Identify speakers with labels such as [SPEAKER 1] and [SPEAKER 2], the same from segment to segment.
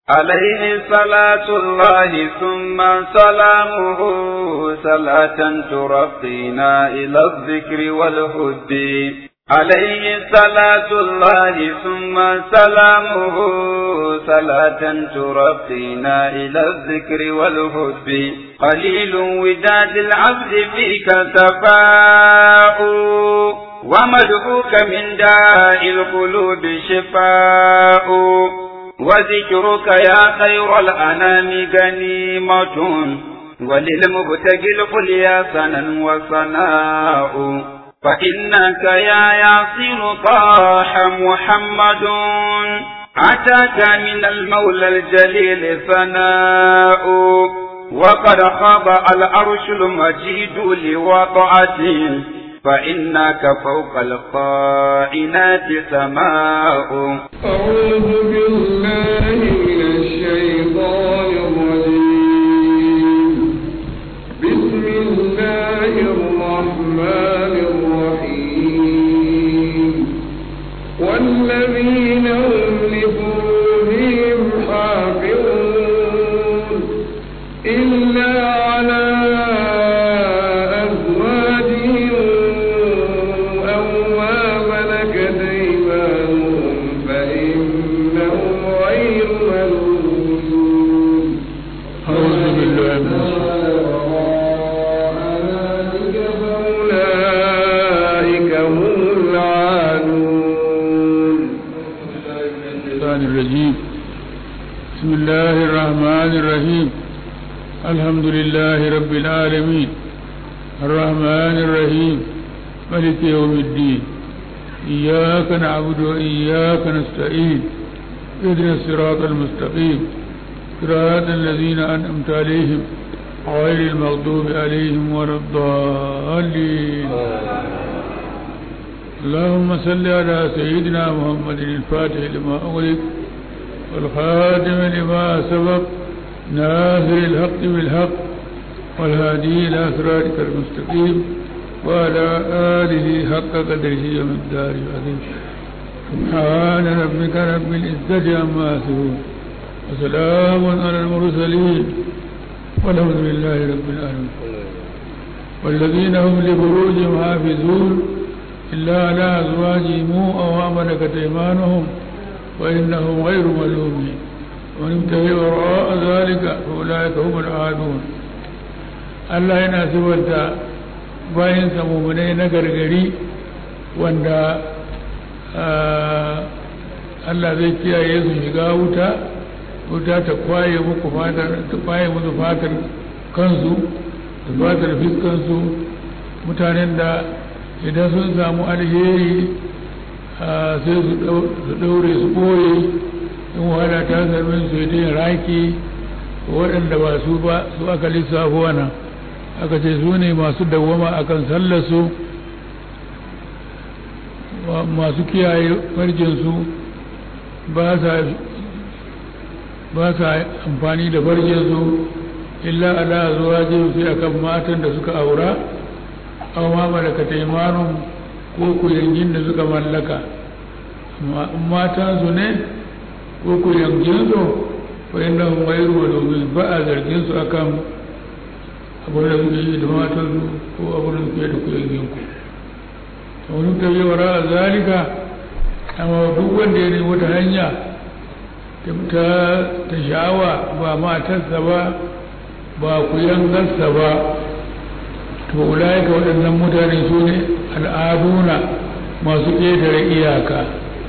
[SPEAKER 1] عليه صلاة الله ثم سلامه صلاة ترقينا إلى الذكر والهد عليه صلاة الله ثم سلامه صلاة ترقينا إلى الذكر والهد قليل وداد العبد فيك تفاؤ ومدعوك من داء القلوب شفاء وذكرك يا خير الأنام غنيمة وللمبتغي القليا سنا وصناء فإنك يا ياسر طاح محمد أتاك من المولى الجليل ثناء وقد خضع العرش المجيد لوضعته فإنك فوق القائنات سماء
[SPEAKER 2] أعوذ بالله من الشيطان الرجيم بسم الله الرحمن الرحيم والذين هم لفروجهم حافظون إلا على أزواجهم أو ما ملكت أيمانهم فإنهم غير ملومين
[SPEAKER 3] أعوذ بالله من
[SPEAKER 2] فأولئك هم العادون
[SPEAKER 3] الشيطان الرجيم بسم الله الرحمن الرحيم الحمد لله رب العالمين الرحمن الرحيم ملك يوم الدين إياك نعبد وإياك نستعين اهدنا الصراط المستقيم صراط الذين أنعمت عليهم غير المغضوب عليهم ولا الضالين اللهم صل على سيدنا محمد الفاتح لما أغلق والخاتم لما سبق ناصر الحق بالحق والهادي إلى صراطك المستقيم وعلى آله حق قدره ومقداره العظيم سبحان ربك رب العزة عما يصفون وسلام على المرسلين والحمد لله رب العالمين والذين هم لفروجهم حافظون إلا على أزواجهم أو ما ملكت أيمانهم وإنهم غير ملومين ومن ابتغي وراء ذلك فأولئك هم العادون Allah yana zubarta bayansa mummunai na gargari wanda Allah zai kiyaye su shiga wuta wuta ta kwaye muku fatar ta kwaye musu fatar kansu da fatar fiskansu mutanen da idan sun samu alheri sai su ɗaure su ɓoye in wahala ta sami su yi raki waɗanda ba su ba su aka lissafo wannan aka ce su ne masu dawwama akan sallarsu masu kiyaye farjinsu ba sa amfani da farjinsu illa ala zuwa sai akan matan da suka aura aw ma malakata imanun ko ku yangin da suka mallaka matan su ne ko ku yangin su fa inna hum ghayru malumin ba a zargin su akan abin da suke yi da matan su ko abin da suke da ku yangin ku to wani ta yi wara a zalika amma duk wanda ya nemi wata hanya ta ta sha'awa ba matarsa ba ba ku yangarsa ba to ulaika waɗannan mutane su ne al'aduna masu ƙetare iyaka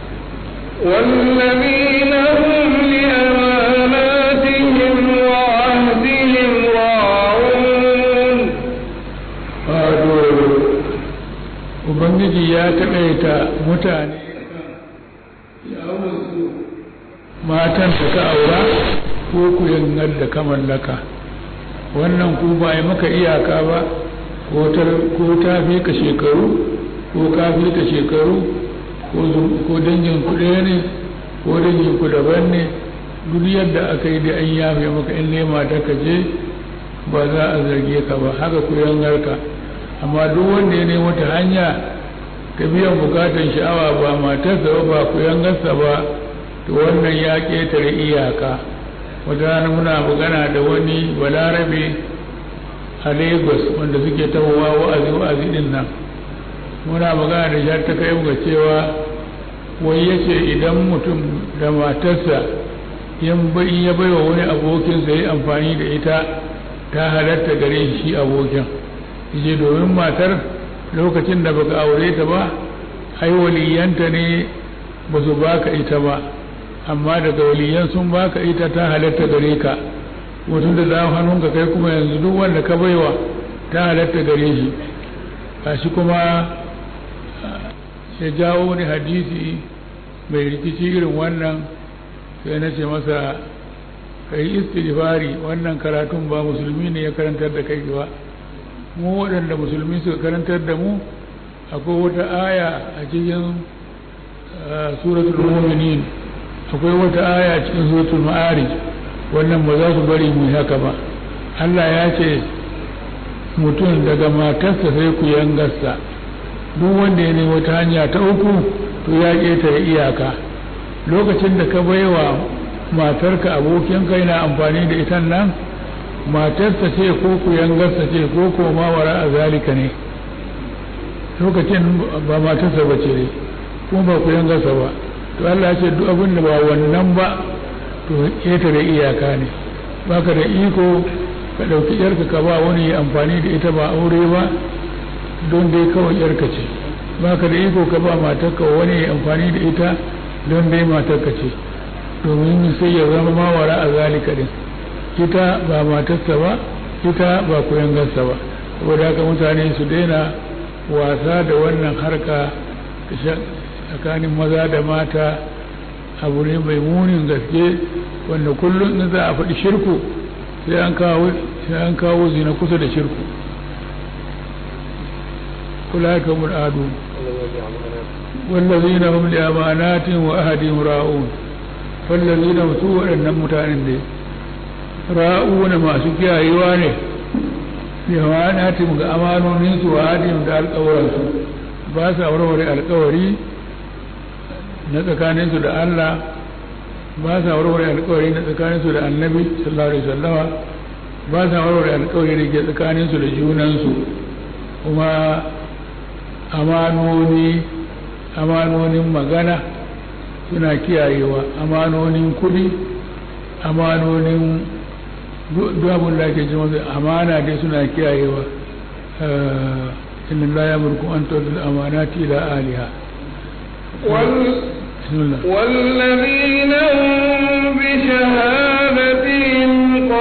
[SPEAKER 2] والذين هم لأماناتهم وعهدهم راعون
[SPEAKER 3] wato ubangiji ya taƙaita mutane matan da ka aura ko ku yangar da ka mallaka wannan ku ba yi maka iyaka ba ko ta fi ka shekaru ko ka fi ka shekaru ko dangin ku ɗaya ne ko dangin ku daban ne duk yadda aka yi da an yafe maka in nema ta ka je ba za a zarge ka ba haka ku yangarka amma duk wanda ya nemo ta hanya ta biyan bukatan sha'awa ba matarsa ba ba ku yangarsa ba to wannan ya ƙetare iyaka wata rana muna magana da wani balarabe a lagos wanda suke tahowa wa'azi wa'azi din nan muna magana da shi ta kai ga cewa wai yace idan mutum da matarsa in ya bai wa wani abokinsa ya amfani da ita ta halatta gare shi abokin yace domin matar lokacin da baka aure ta ba ai waliyanta ne ba su baka ita ba amma daga waliyan sun baka ita ta halatta gare ka mutum da za hannunka kai kuma yanzu duk wanda ka baiwa ta halatta gare shi gashi kuma ya jawo wani hadisi mai rikici irin wannan sai na ce masa kai istighfari wannan karatun ba musulmi ne ya karantar da kai ba mu waɗanda musulmi suka karantar da mu akwai wata aya a cikin suratul mu'minin akwai wata aya a cikin suratul ma'arij wannan ba za su bari mu haka ba Allah ya ce mutum daga matarsa sai ku yangarsa duk wanda ya nemi wata hanya ta uku to ya ƙetare iyaka lokacin da ka baiwa matarka abokinka yana amfani da ita nan matarsa ce ko ku yangarsa ce ko ko ma wara a zalika ne lokacin ba matarsa ba ce kuma ba ku yangarsa ba to Allah ce duk abin da ba wannan ba to ƙetare iyaka ne baka da iko ka ɗauki yarka ka ba wani amfani da ita ba aure ba don dai kawai yarka ce baka da iko ka ba matarka wani amfani da ita don dai matarka ce domin sai ya zama mawara a zalika din ita ba matarsa ba ita ba kuyangarsa ba saboda haka mutane su daina wasa da wannan harka tsakanin maza da mata abu ne mai munin gaske wanda kullum in za a faɗi shirku sai an kawo sai an kawo zina kusa da shirku kula ka mul'adu wallazina hum li amanatin wa ahadin ra'un wallazina su waɗannan mutanen da ra'una masu kiyayewa ne li amanatin ga amanonin su wa ahadin da alƙawaransu ba sa warware alƙawari na tsakaninsu da Allah ba sa warware alkawari na tsakaninsu da annabi sallallahu alaihi wasallama ba sa warware alkawari da ke tsakaninsu da junansu kuma amanoni amanonin magana suna kiyayewa amanonin kudi amanonin duk abin da ake jima amana dai suna kiyayewa inna la yamurku an tu'addu al-amanati ila ahliha
[SPEAKER 2] والذين هم بشهادتهم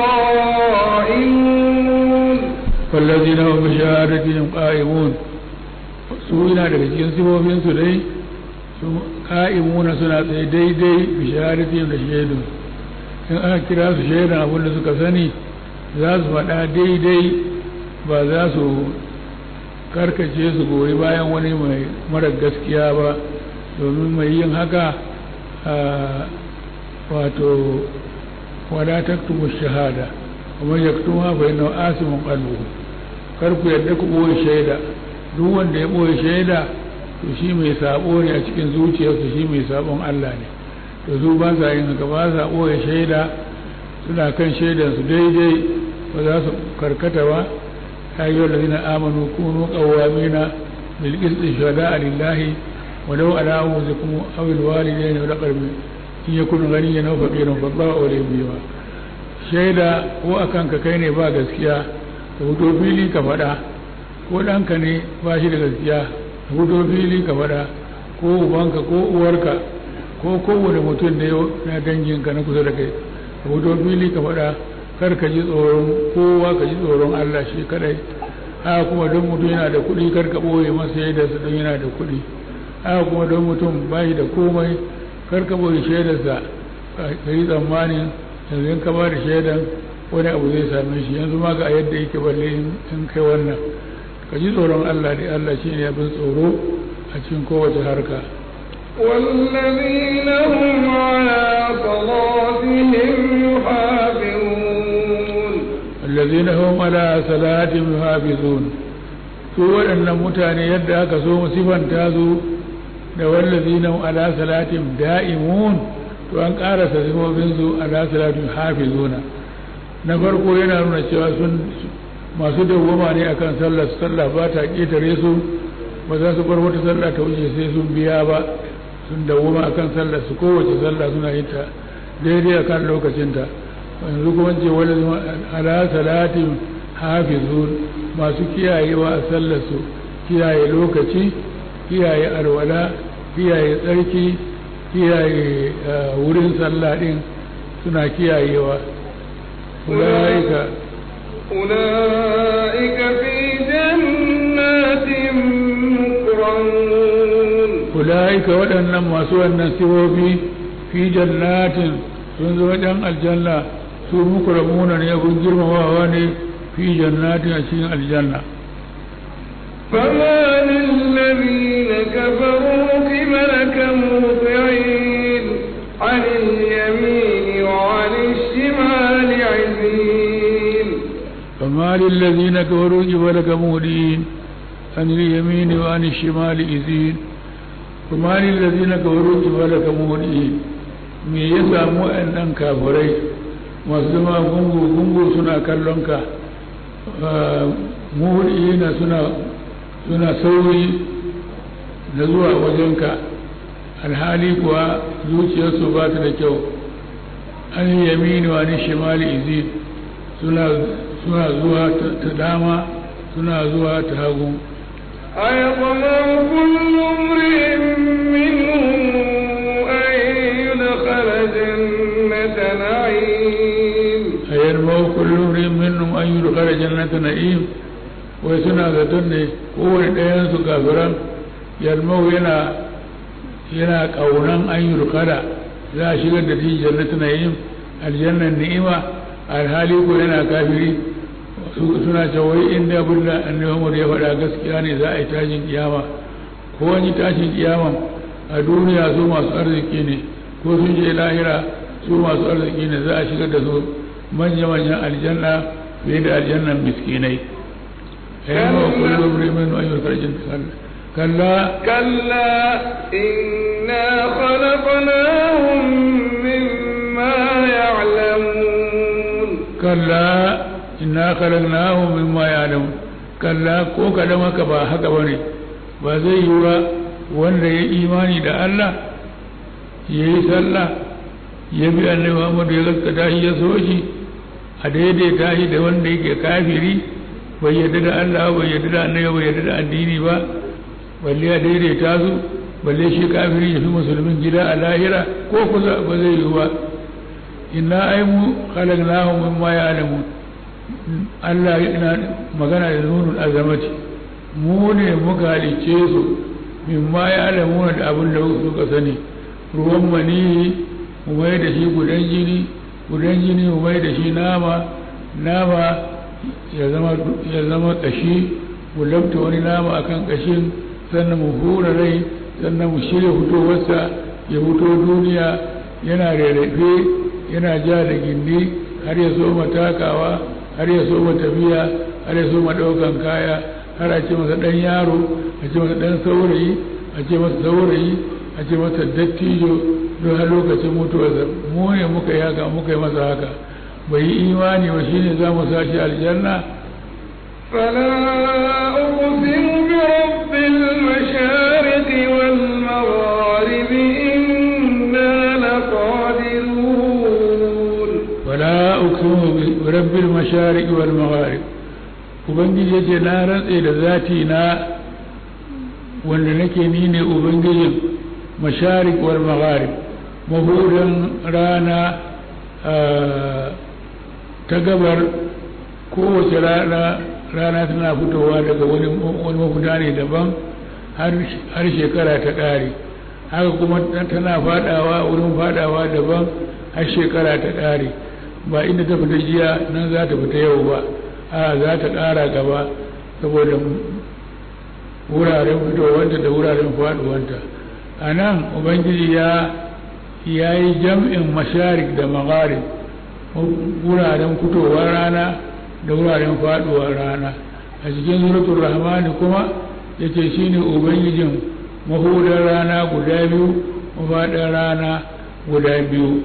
[SPEAKER 2] قائمون
[SPEAKER 3] والذين هم بشهادتهم قائمون su yana daga cikin sifofinsu dai su ka'imuna suna tsaye daidai bi shahadatin da shaidun in aka kira su shaidan abin da suka sani za su faɗa daidai ba za su karkace su goyi bayan wani mai mara gaskiya ba domin mai yin haka wato wala taktubu shahada kuma yaktuma fa inna asimun qalbu kar ku yadda ku boye shaida duk wanda ya boye shaida to shi mai sabo ne a cikin zuciyarsa shi mai sabon Allah ne to su ba sa yin haka ba sa boye shaida suna kan shaidar su daidai ba za su karkata ba ayyuhal ladina amanu kunu qawwamina bil qisti shuhada'a lillahi ولو على أنفسكم أو الوالدين والأقربين إن يكون غنيا أو فقيرا فالله أولي بهما shaida ko a kanka kai ne ba gaskiya ka fito fili ka faɗa ko ɗanka ne ba shi da gaskiya ka fito fili ka faɗa ko ubanka ko uwarka ko kowane mutum da na danginka na kusa da kai ka fito fili ka faɗa kar ka ji tsoron kowa ka ji tsoron Allah shi kadai haka kuma don mutum yana da kuɗi kar ka ɓoye masa shaidarsa don yana da kuɗi haka kuma don mutum bai da komai karka bai shaidarsa ka yi tsammanin yanzu in ka ba da shaidan wani abu zai same shi yanzu ma ga yadda yake balle in kai wannan ka ji tsoron Allah da Allah shi ne abin tsoro a cikin kowace harka
[SPEAKER 2] والذين هم على صلاتهم يحافظون
[SPEAKER 3] الذين هم على صلاتهم يحافظون su waɗannan mutane yadda aka so sifanta su da wallazi na ala salatin da'imun to an ƙarasa sifofinsu ala salatu hafizuna na farko yana nuna cewa sun masu dawwama ne akan sallah sallah ba ta ƙetare su ba za su bar wata sallah ta wuce sai sun biya ba sun dawwama akan sallah su kowace sallah suna yin ta daidai akan lokacinta yanzu kuma ce wani ala salatin hafizun masu kiyayewa a sallar su kiyaye lokaci kiyaye alwala kiyaye tsarki kiyaye wurin sallah din suna kiyayewa ulaika
[SPEAKER 2] أولئك في جنات مكرمون
[SPEAKER 3] ulaika waɗannan masu wannan sifofi fi jannatin sun zo wajen aljanna su mukramuna ne abun girmamawa ne fi jannatin a cikin aljanna
[SPEAKER 2] فما للذين كفروا قبلك مهطعين عن اليمين وعن الشمال عزين
[SPEAKER 3] فما للذين كفروا قبلك مهدين عن اليمين وعن الشمال إذين فما للذين كفروا قبلك مهدين me ya samu waɗannan kafirai masu zama gungu-gungu suna kallonka muhudiyina suna suna sauri da zuwa wajenka alhali kuwa zuciyarsu ba ta da kyau an yamini wa ni shimali izin suna suna zuwa ta dama suna zuwa ta hagu
[SPEAKER 2] أيطمع كل امرئ منهم أن يدخل جنة نعيم
[SPEAKER 3] أيرمو كل امرئ منهم أن يدخل جنة نعيم wai suna zaton ne kowane ɗayansu kafiran yarmau yana yana ƙaunan an yi rukada za a shigar da shi jannatu na'im aljannan ni'ima alhali ko yana kafiri suna cewa wai inda abin da annabi Muhammad ya faɗa gaskiya ne za a yi tashin kiyama ko wani tashin kiyama a duniya su masu arziki ne ko sun je lahira su masu arziki ne za a shigar da su manya-manyan aljanna fiye da aljannan miskinai ayyama kullu imrin wa ayyul farjin kalla
[SPEAKER 2] كلا إنا خلقناهم مما يعلمون
[SPEAKER 3] kalla inna khalaqnahum mimma ya'lamun kalla ko kadan haka ba haka bane ba zai yi ba wanda ya imani da Allah ya yi sallah ya bi annabi Muhammad ya gaskata shi ya so shi a daidaita shi da wanda yake kafiri bai yarda da Allah bai yarda da annabi bai yarda da addini ba balle ya daidaita su balle shi kafiri ya fi musulmin gida a lahira ko kusa ba zai yi ba inna ai mu khalaqnahum mimma ya'lamun Allah ina magana da nunul azamati mu ne muka halicce su mimma ya'lamuna da abin da suka sani ruwan mani mu mai da shi gudan jini gudan jini mu mai da shi nama nama ya zama ya zama kashi mu labta wani nama akan kashin sannan mu hura rai sannan mu shirya fitowarsa ya fito duniya yana rarrafe yana ja da gindi har ya soma takawa har ya soma tafiya har ya soma ɗaukan kaya har a ce masa ɗan yaro a ce masa ɗan saurayi a ce masa saurayi a ce masa dattijo don har lokacin mutuwarsa mu ne muka yi haka muka yi masa haka bai yi imani ba shine za mu sashi aljanna
[SPEAKER 2] فلا أقسم برب المشارق والمغارب إنا لقادرون
[SPEAKER 3] ولا أقسم برب المشارق والمغارب ubangiji ya ce na rantse da zati na wanda nake ni ne ubangijin masharik wal magharib mahudan rana ta gabar kowace rana rana tana fitowa daga wani mafuta ne daban har shekara ta ƙare haka kuma tana fadawa wurin fadawa daban har shekara ta ƙare ba inda ta fita jiya nan za ta fita yau ba a za ta ƙara gaba saboda wuraren fitowanta da wuraren faduwanta a nan ubangiji ya ya yi jam'in masharik da magharib wuraren fitowar rana da wuraren faduwar rana a cikin suratul rahmani kuma yace shine ubangijin mahudar rana guda biyu mafaɗar rana guda biyu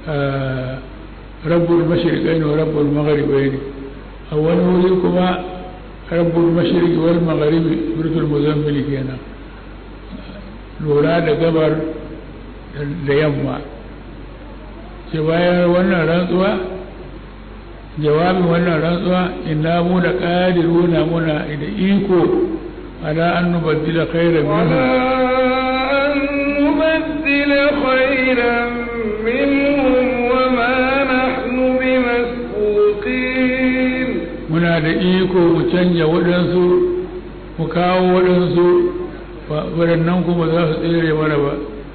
[SPEAKER 3] rabbul mashriqaini wa rabbul maghribaini a wani wuri kuma rabbul mashriqi wal maghribi suratul muzammil kenan lura da gabar da yamma ce bayan wannan rantsuwa jawabin wannan rantsuwa inna mu da qadiruna muna da iko ala an nubaddila khairan minhum
[SPEAKER 2] نبدل خيرا منهم وما نحن بمسبوقين
[SPEAKER 3] muna da iko mu canja waɗansu mu kawo waɗansu waɗannan kuma za su tsere mana ba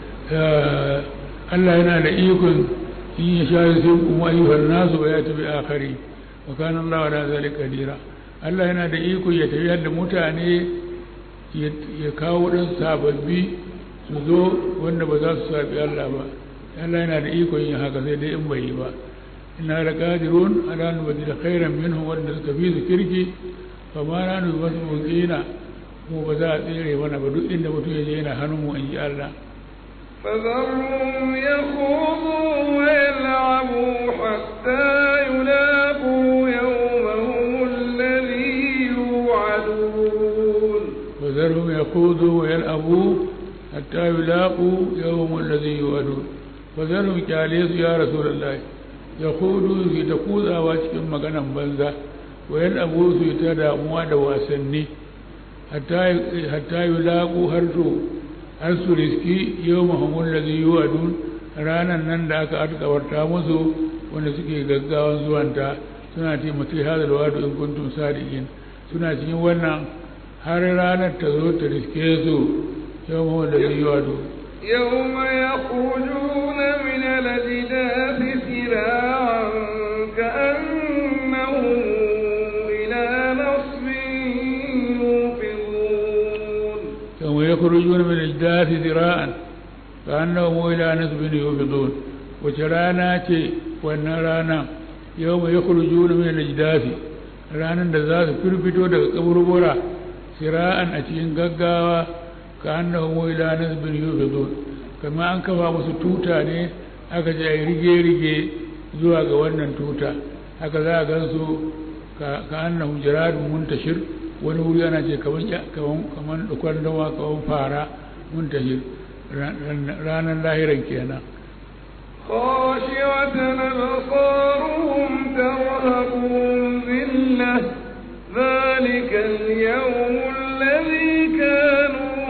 [SPEAKER 3] Allah yana da ikon in ya sha sai kuma ayyuhan nasu ba ya tafi akari wa kana Allah wa zalika kadira Allah yana da iko ya tafi da mutane ya kawo waɗansu sababbi su zo wanda ba za su sabi Allah ba Allah yana da ikon yin haka sai dai in bai yi ba ina da qadirun ala an badila khairan minhu wanda suka fi su kirki fa ma na nu basu mukina mu ba za a tsere mana ba duk inda mutum ya je yana hannun mu in ji Allah
[SPEAKER 2] فذرهم يخوضوا ويلعبوا حتى يلاقوا يومهم الذي يوعدون
[SPEAKER 3] وذرهم يخوضوا ويلعبوا حتى يلاقوا يوم الذي يوعدون وذرهم كاليس يا رسول الله يخوضوا في تقوض أواتكم مغانا بنزا ويلعبوا في تداموا دواسني حتى حتى يلاقوا هرسو har su riski yau mahamun da zai yi wadun ranar nan da aka alkawarta musu wanda suke gaggawan zuwanta suna taimaki hadal wadu in kuntum sadiqin suna cikin wannan har ranar ta zo ta riske su yau mahamun da zai yi wadun
[SPEAKER 2] يوم يخرجون من الأجداث سراعا كأنهم إلى نصب يوفضون
[SPEAKER 3] يوم يخرجون من الجداث ذراعا كأنهم إلى نصب يوفضون وشرانا تي ونرانا يوم يخرجون من الجداث ranar da za su firfito daga kaburbura sira'an a cikin gaggawa ka annahu ila nasbin yufidun kama an kafa musu tuta ne aka je ai rige-rige zuwa ga wannan tuta haka za a gansu ka annahu jiradun muntashir wani wuri ana ce kaman dukwan dawa kaman fara muntashir ranar lahiran kenan
[SPEAKER 2] خاشعة أبصارهم ترهقهم ذلة ذلك اليوم الذي كانوا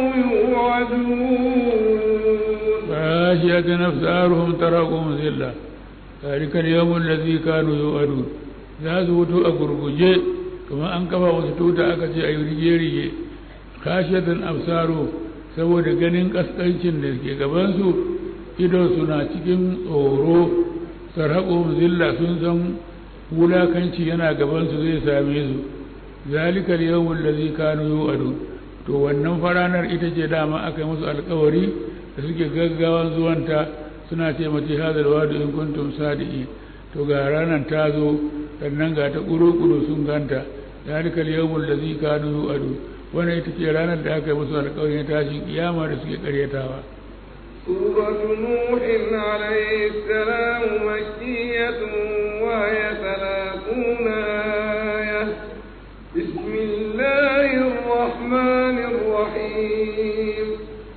[SPEAKER 2] يوعدون
[SPEAKER 3] خاشعة أبصارهم ترهقهم ذلة ذلك اليوم الذي كانوا يوعدون za su wuto a gurguje kamar an kafa wasu tuta aka ce a yi rige-rige kashiyatan absaro saboda ganin kaskancin da ke gabansu idon suna cikin tsoro sarhaƙo zilla sun san wulakanci yana gabansu zai same su zalikal yawmul ladzi kanu yu'adu to wannan faranar ita ce dama aka yi musu alkawari da suke gaggawan zuwanta suna ce mace hadal wadu in kuntum sadiqin to ga ranar ta zo sannan ga ta ƙuru-ƙuru sun ganta zalikal yawmul ladzi kanu yu'adu wannan ita ce ranar da aka yi musu alƙawarin tashin kiyama da suke karyatawa
[SPEAKER 2] سورة نوح عليه السلام مكية وهي ثلاثون آية بسم الله الرحمن الرحيم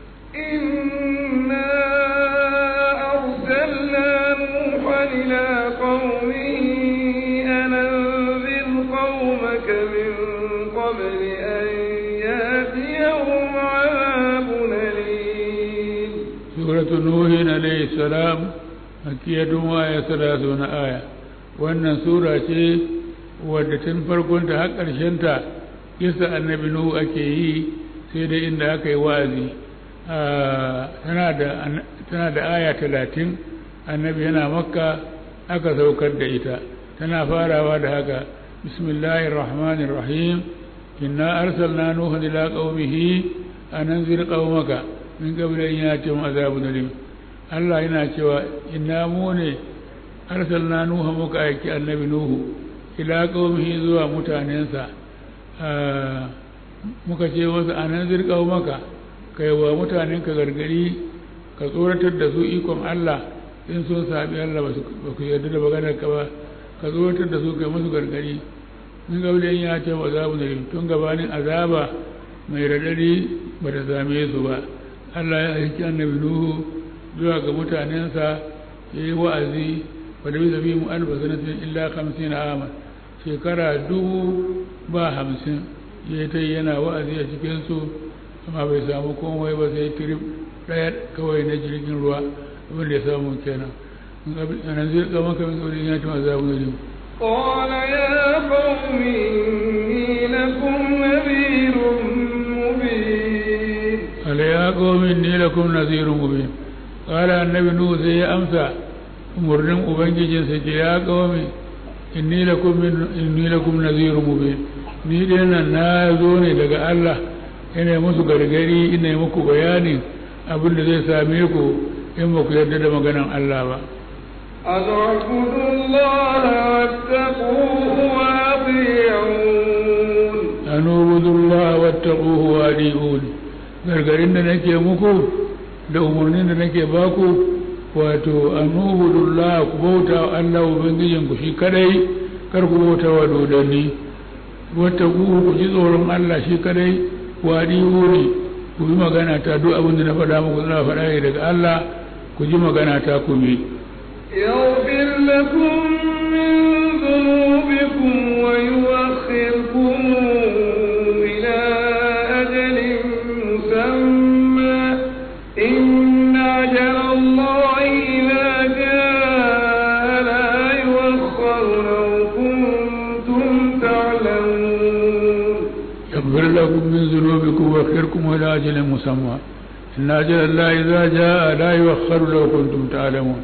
[SPEAKER 2] إنا أرسلنا نوحا إلى قومه أن أنذر قومك من قبل أن يأتيهم عذاب أليم
[SPEAKER 3] سورة نوح عليه السلام مكية وآية ثلاثون آية wannan sura ce wadda tun farkonta har ƙarshenta kisa annabi nuhu ake yi sai dai inda aka yi wa'azi tana da aya talatin annabi yana makka aka saukar da ita tana farawa da haka bismillahir rahmanir rahim inna arsalna nuhan ila qaumihi an anzir qaumaka min qabli an yatihum azabun alim Allah yana cewa inna mu ne arsalna nuha muka aiki annabi nuhu ila qaumihi zuwa mutanensa muka ce wasu an anzir qaumaka kai wa mutanenka gargadi ka tsoratar da su ikon Allah in sun sabi Allah ba ku yarda da maganar ka ba ka tsoratar da su kai musu gargadi min gaulin ya ce wa azabu da tun gabanin azaba mai radadi ba ta same su ba Allah ya aiki annabi Nuhu zuwa ga mutanensa ya yi wa'azi wa da bisa mu alfa sanatin illa hamsin aman shekara dubu ba hamsin ya ta yana wa'azi a cikinsu amma bai samu komai ba sai trip ɗaya kawai na jirgin ruwa abin da ya samu kenan nan zai kama kamar kawai ya ci maza abu da
[SPEAKER 2] قال يا قوم إني لكم نذير مبين
[SPEAKER 3] قال يا قوم إني لكم نذير مبين قال النبي نوح سي أمسى umarnin ubangijinsa ce ya kawami inni lakum inni lakum nazirun mubin ni dai nan na zo ne daga Allah ina musu gargari ina muku bayani abin da zai same ku in ba ku yarda da maganan Allah ba
[SPEAKER 2] أن اعبدوا الله واتقوه وأطيعون
[SPEAKER 3] an ubudu Allah wattaquhu wa adiun gargarin da nake muku da umarnin da nake baku wato an ubudu Allah ku bauta wa Allah ubangijin ku shi kadai kar ku bauta wa dodanni wattaquhu ku ji tsoron Allah shi kadai wa adiun ku yi magana ta duk abin da na faɗa muku na faɗa ne daga Allah ku ji magana ta ku bi
[SPEAKER 2] يغفر لكم من ذنوبكم ويؤخركم إلى أجل مسمى إن أجل الله إذا جاء لا يؤخر لو كنتم تعلمون
[SPEAKER 3] يغفر لكم من ذنوبكم ويؤخركم إلى أجل مسمى إن أجل الله إذا جاء لا يؤخر لو كنتم تعلمون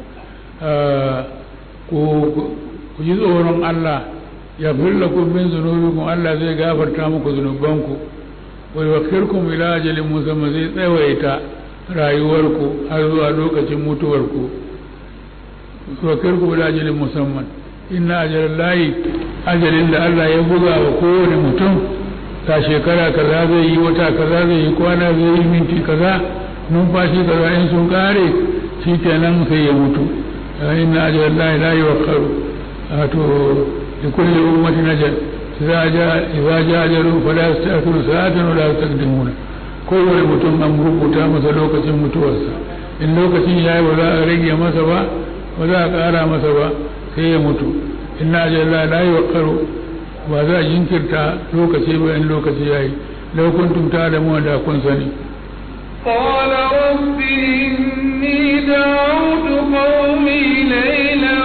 [SPEAKER 3] ku ji tsoron Allah ya lakum min zunubikum Allah zai gafarta muku zunubanku wa yuwakkirkum ila ajalin musamman zai tsawaita rayuwarku har zuwa lokacin mutuwarku yuwakkirkum ila ajalin musamman inna ajalin layi ajalin da Allah ya buga wa kowane mutum ta shekara kaza zai yi wata kaza zai yi kwana zai yi minti kaza numfashi kaza in sun kare shi kenan sai ya mutu inna ajalin layi la yuwakkaru wato da kulle ummati najal idza jaa idza jaa ajalu fala yasta'khiruna sa'atan wala yastaqdimuna kowane mutum an rubuta masa lokacin mutuwarsa in lokacin yayi ba za a rage masa ba ba za a ƙara masa ba sai ya mutu inna ajalin la yuwakkaru ba za a jinkirta lokaci ba in lokaci yayi law kuntum ta'lamuna da kun sani
[SPEAKER 2] قال رب إني دعوت قومي ليلا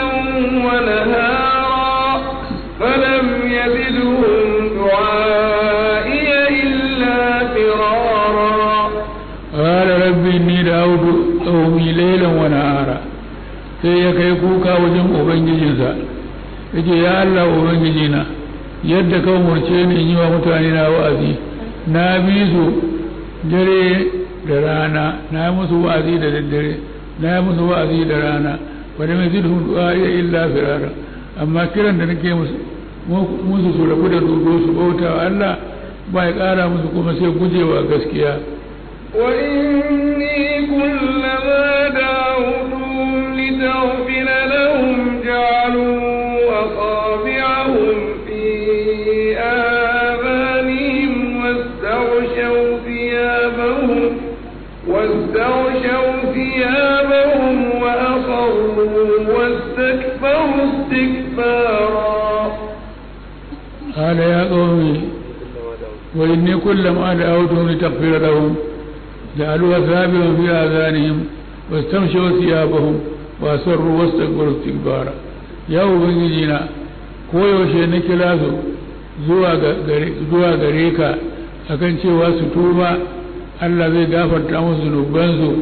[SPEAKER 2] ونهارا فلم يزدهم دعائي إلا فرارا
[SPEAKER 3] قال رب إني دعوت قومي ليلا ونهارا sai ya kai kuka wajen ubangijinsa yace ya Allah ubangijina yadda ka umarce ni in yi wa mutane na wa'azi na bi su dare da rana na yi musu wa'azi da daddare na yi musu wa'azi da rana wani mai zidhun du'a iya illa firara amma kiran da nake musu musu su rabu da dodo su bauta wa Allah ba ya ƙara musu kuma sai gujewa gaskiya
[SPEAKER 2] وإني كلما دعوتهم لتغفر لهم جعلوا أصابعهم في آذانهم واستغشوا ثيابهم واستغشوا ثيابهم وأصروا واستكبروا استكبارا
[SPEAKER 3] قال يا قومي وإني كلما دعوتهم لتغفر لهم جعلوا أثابهم في آذانهم واستمشوا ثيابهم وأسروا واستكبروا استكبارا يا ubangijina koyaushe na kira su zuwa gare ka akan cewa su tuba Allah zai gafarta musu zunubansu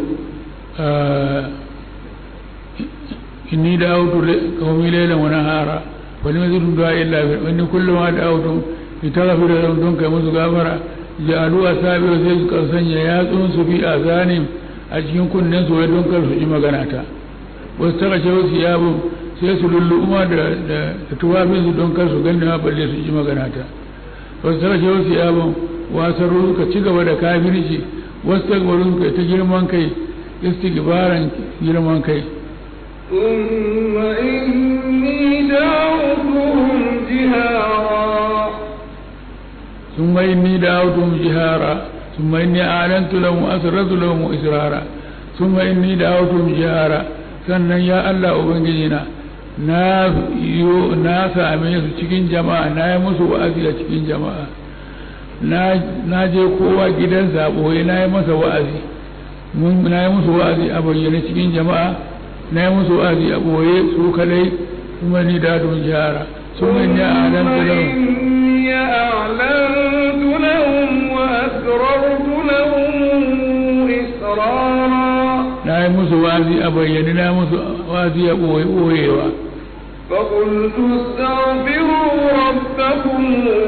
[SPEAKER 3] inni da autu kawmi lailan wa nahara wa lam yazidhum du'a illa bi wa inni kullu ma da'awtum litaghfira lahum dun kai musu gafara ja'alu asabiru sai suka sanya yatsun su fi azanim a cikin kunnen su wai don kar su ji magana ta wasu taka ce wasu yabo sai su lulluɓuma da da tuwafin su don kar su gani ma balle su ji magana ta wasu taka ce wasu yabo wasaru suka ci gaba da kafirci wasu takbaru suka ta girman kai istighbaran girman kai
[SPEAKER 2] ثم إني دعوتهم جهارا
[SPEAKER 3] ثم إني دعوتهم جهارا ثم إني أعلنت لهم وأسررت لهم إسرارا ثم إني دعوتهم جهارا sannan ya Allah Ubangijina na yo na same su cikin jama'a na yi musu wa'azi a cikin jama'a na je kowa gidansa ɓoye na yi masa wa'azi na yi musu wa'azi a bayyane cikin jama'a na yi musu wa'azi a ɓoye su kadai kuma ni da don jihara sun manya a nan
[SPEAKER 2] إني أعلنت لهم وأسررت لهم إسرارا
[SPEAKER 3] na yi musu wa'azi a bayyane na yi musu wa'azi a ɓoye ɓoyewa
[SPEAKER 2] فقلت استغفروا ربكم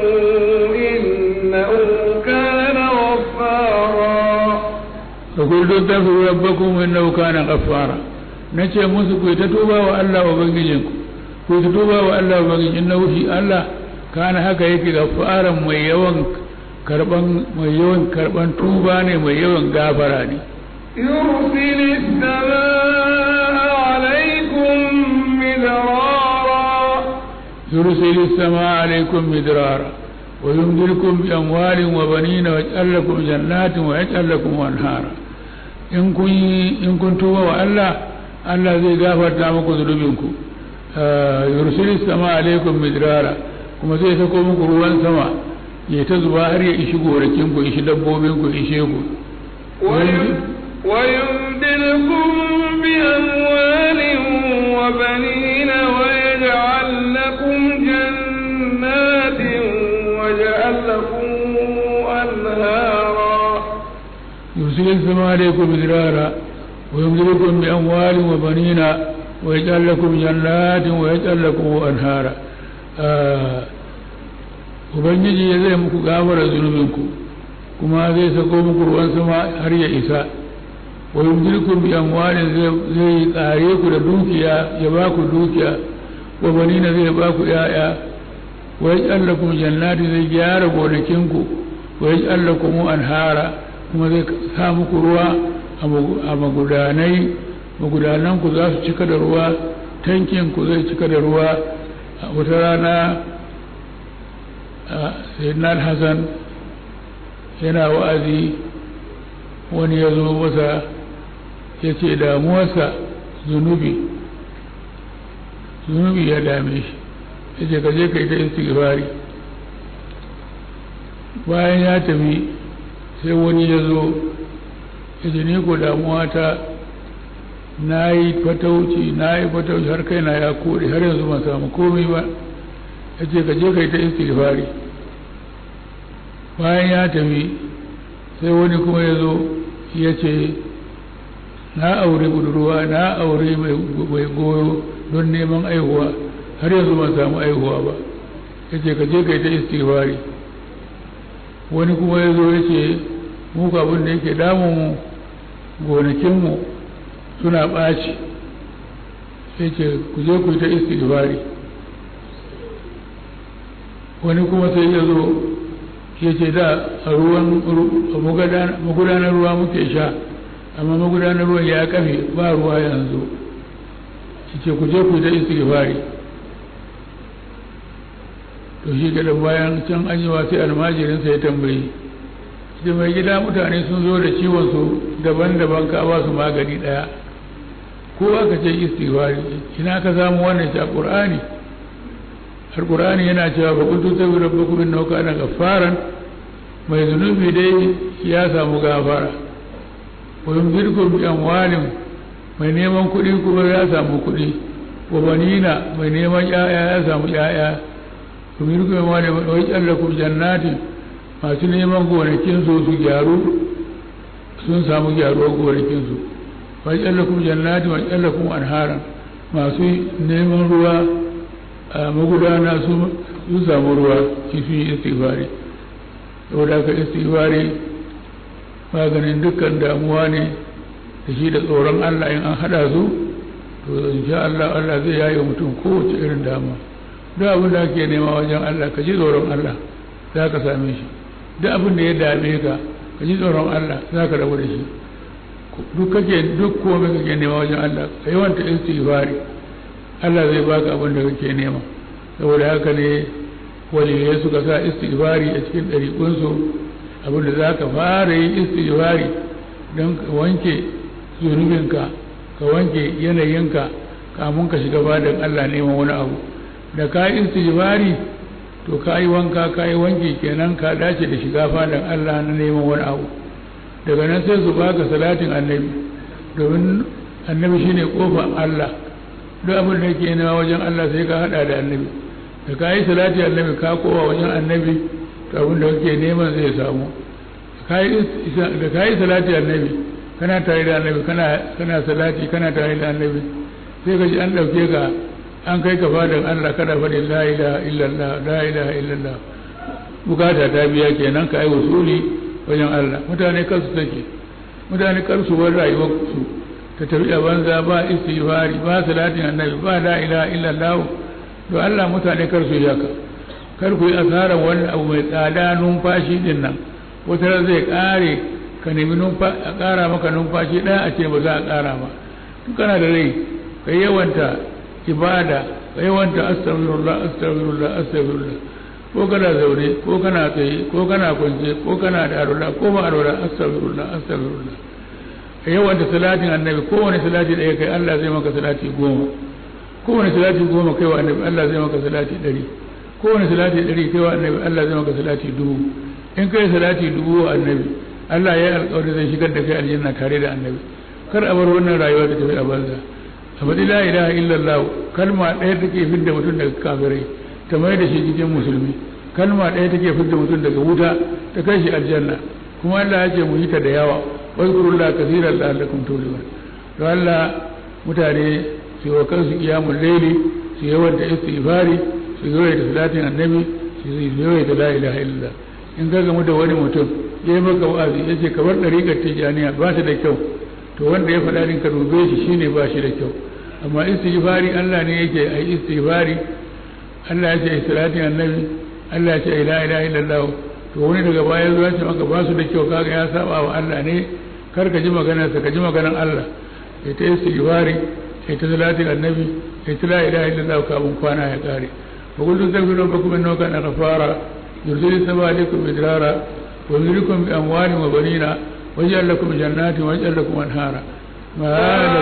[SPEAKER 2] إنه كان غفارا
[SPEAKER 3] فقلت استغفروا ربكم إنه كان غفارا nace musu ku ta tuba wa Allah ubangijinku ku ta tuba wa Allah ubangijin innahu shi Allah kana haka yake gafaran mai yawan karban mai yawan karban tuba ne mai yawan gafara ne
[SPEAKER 2] يرسل السماء عليكم مدرارا
[SPEAKER 3] يرسل السماء عليكم مدرارا ويمدلكم بأموال وبنين ويجعل لكم جنات ويجعل لكم أنهارا in kun in kun tuba wa Allah Allah zai gafarta muku zunubinku yursilis sama alaikum midrara kuma zai sako muku ruwan sama ya ta zuba har ya ishi gorakin ku ishi dabbobin ku ishe ku
[SPEAKER 2] ويمدلكم بأموال وبنين ويجعل لكم جنات ويجعل لكم أنهارا
[SPEAKER 3] يرسل السماء عليكم مدرارا ويمدلكم بأموال وبنين ويجعل لكم جنات ويجعل لكم أنهارا آه Ubangiji ya zai muku gafara zunubinku kuma zai sako muku ruwan sama har ya isa wa yumdilukum bi amwalin zai tsare ku da dukiya ya ba ku dukiya wa banina zai ba ku yaya wa yaj'al lakum jannati zai gyara gonakinku wa yaj'al lakum anhara kuma zai sa muku ruwa a magudanai magudanan ku za su cika da ruwa tankin ku zai cika da ruwa a wata rana sayyidina hassan yana wa'azi wani ya zo masa ya ce damuwarsa zunubi zunubi ya dame shi ya ce kaje ka yi ta istighfari bayan ya tafi sai wani ya zo ya ce ni ko damuwata na yi fatauci na yi fatauci har kai na ya kore har yanzu ban samu komai ba ya ce kaje ka yi ta istighfari bayan ya tafi sai wani kuma ya zo ya ce na aure budurwa na aure mai goyo don neman aihuwa har yanzu ban samu aihuwa ba ya ce ka je ka yi ta istighfari wani kuma ya zo ya ce muku abin da yake damunmu gonakinmu suna ɓaci ya ce ku je ku yi ta istighfari wani kuma sai ya zo ya ce da a ruwan magudanar ruwa muke sha amma magudanar ruwan ya kafe ba ruwa yanzu ya ce ku je ku da istighfari to shi gada bayan can an yi sai almajirinsa ya tambayi da mai gida mutane sun zo da ciwon su daban-daban ka ba su magani daya ko aka ce istighfari ina ka samu wannan shi a qur'ani alqur'ani yana cewa fa kuntu tabi rabbakum innahu kana ghaffaran mai zunubi dai ya samu gafara wa yumdirkum bi amwalin mai neman kuɗi kuma ya samu kuɗi wa banina mai neman ƴaƴa ya samu ƴaƴa yumdirkum bi amwalin wa yajallakum jannatin masu neman gonakin su su gyaru sun samu gyaruwar gonakin su wa yajallakum jannatin wa yajallakum anharan masu neman ruwa a magudana su samu ruwa shi sun yi istighfari saboda haka istighfari maganin dukkan damuwa ne da shi da tsoron Allah in an hada su to insha Allah Allah zai yaye mutum kowace irin damuwa duk abin da ake nema wajen Allah ka ji tsoron Allah za ka same shi duk abin da ya dame ka ka ji tsoron Allah za ka rabu da shi duk kake duk komai kake nema wajen Allah ka yawanta istighfari Allah zai baka abin da kake nema saboda haka ne waliyai suka sa istighfari a cikin ɗariƙunsu abin da za ka fara yin istighfari don ka wanke zunubinka ka wanke yanayinka kamun ka shiga badan Allah neman wani abu da ka yi istighfari to ka yi wanka ka yi wanki kenan ka dace da shiga fadan Allah na neman wani abu daga nan sai su baka salatin annabi domin annabi shine kofar Allah duk abin da yake nema wajen Allah sai ka hada da annabi da ka yi salati annabi ka kowa wajen annabi to abin da kake neman zai samu da ka yi salati annabi kana tare da annabi kana salati kana tare da annabi sai ka ji an ɗauke ka an kai ka fadan Allah kada faɗin la ilaha illallah la ilaha illallah bukata ta biya kenan ka yi wasuli wajen Allah mutane kansu take mutane kansu bar rayuwar su ta tafi a banza ba istighfari ba salatin annabi ba la ilaha illallah to Allah mutane kar su yaka kar ku yi asarar wani abu mai tsada numfashi din nan wata zai kare ka nemi a kara maka numfashi ɗaya a ce ba za a kara ba tun kana da rai ka yawanta ibada ka yawanta astaghfirullah astaghfirullah astaghfirullah ko kana zaune ko kana tsaye ko kana kwance ko kana da arwala ko ba arwala astaghfirullah astaghfirullah ka yawanta salatin annabi kowane salati ɗaya kai Allah zai maka salati goma kowane salati goma kai wa annabi Allah zai maka salati ɗari kowane salati ɗari kai wa annabi Allah zai maka salati dubu in kai salati dubu wa annabi Allah ya yi alƙawari zai shigar da kai aljanna tare da annabi kar a bar wannan rayuwa ta tafi a banza a faɗi la ilaha illallah kalma ɗaya take fidda mutum daga kafirai ta mai da shi cikin musulmi kalma ɗaya take fidda mutum daga wuta ta kai shi aljanna kuma Allah ya ce mu yi ta da yawa wazkurullah kaseeran la'allakum tuflihun to Allah mutane su yi wa kansu kiyamun laili su yawanta istighfari su yawaita salatin annabi su yawaita la ilaha illallah in ka gamu da wani mutum ya yi maka wa'azi ya ce kamar ɗariƙar tijaniya ba ta da kyau to wanda ya faɗa ɗin ka dube shi shine ba shi da kyau amma istighfari Allah ne yake a yi istighfari Allah ya ce salatin annabi Allah ya ce la ilaha illallah to wani daga baya zuwa ce maka ba su da kyau kaga ya saba wa Allah ne kar ka ji maganarsa ka ji maganar Allah ya ta istighfari ya ta salatin annabi ya ta la ilaha illallah kafin kwana ya kare wa kullu taghfiru rabbakum innahu kana ghafara yursilu sama alaikum midrara wa yurikum bi amwalin wa banina ويجعل لكم جنات ويجعل لكم أنهارا
[SPEAKER 2] ما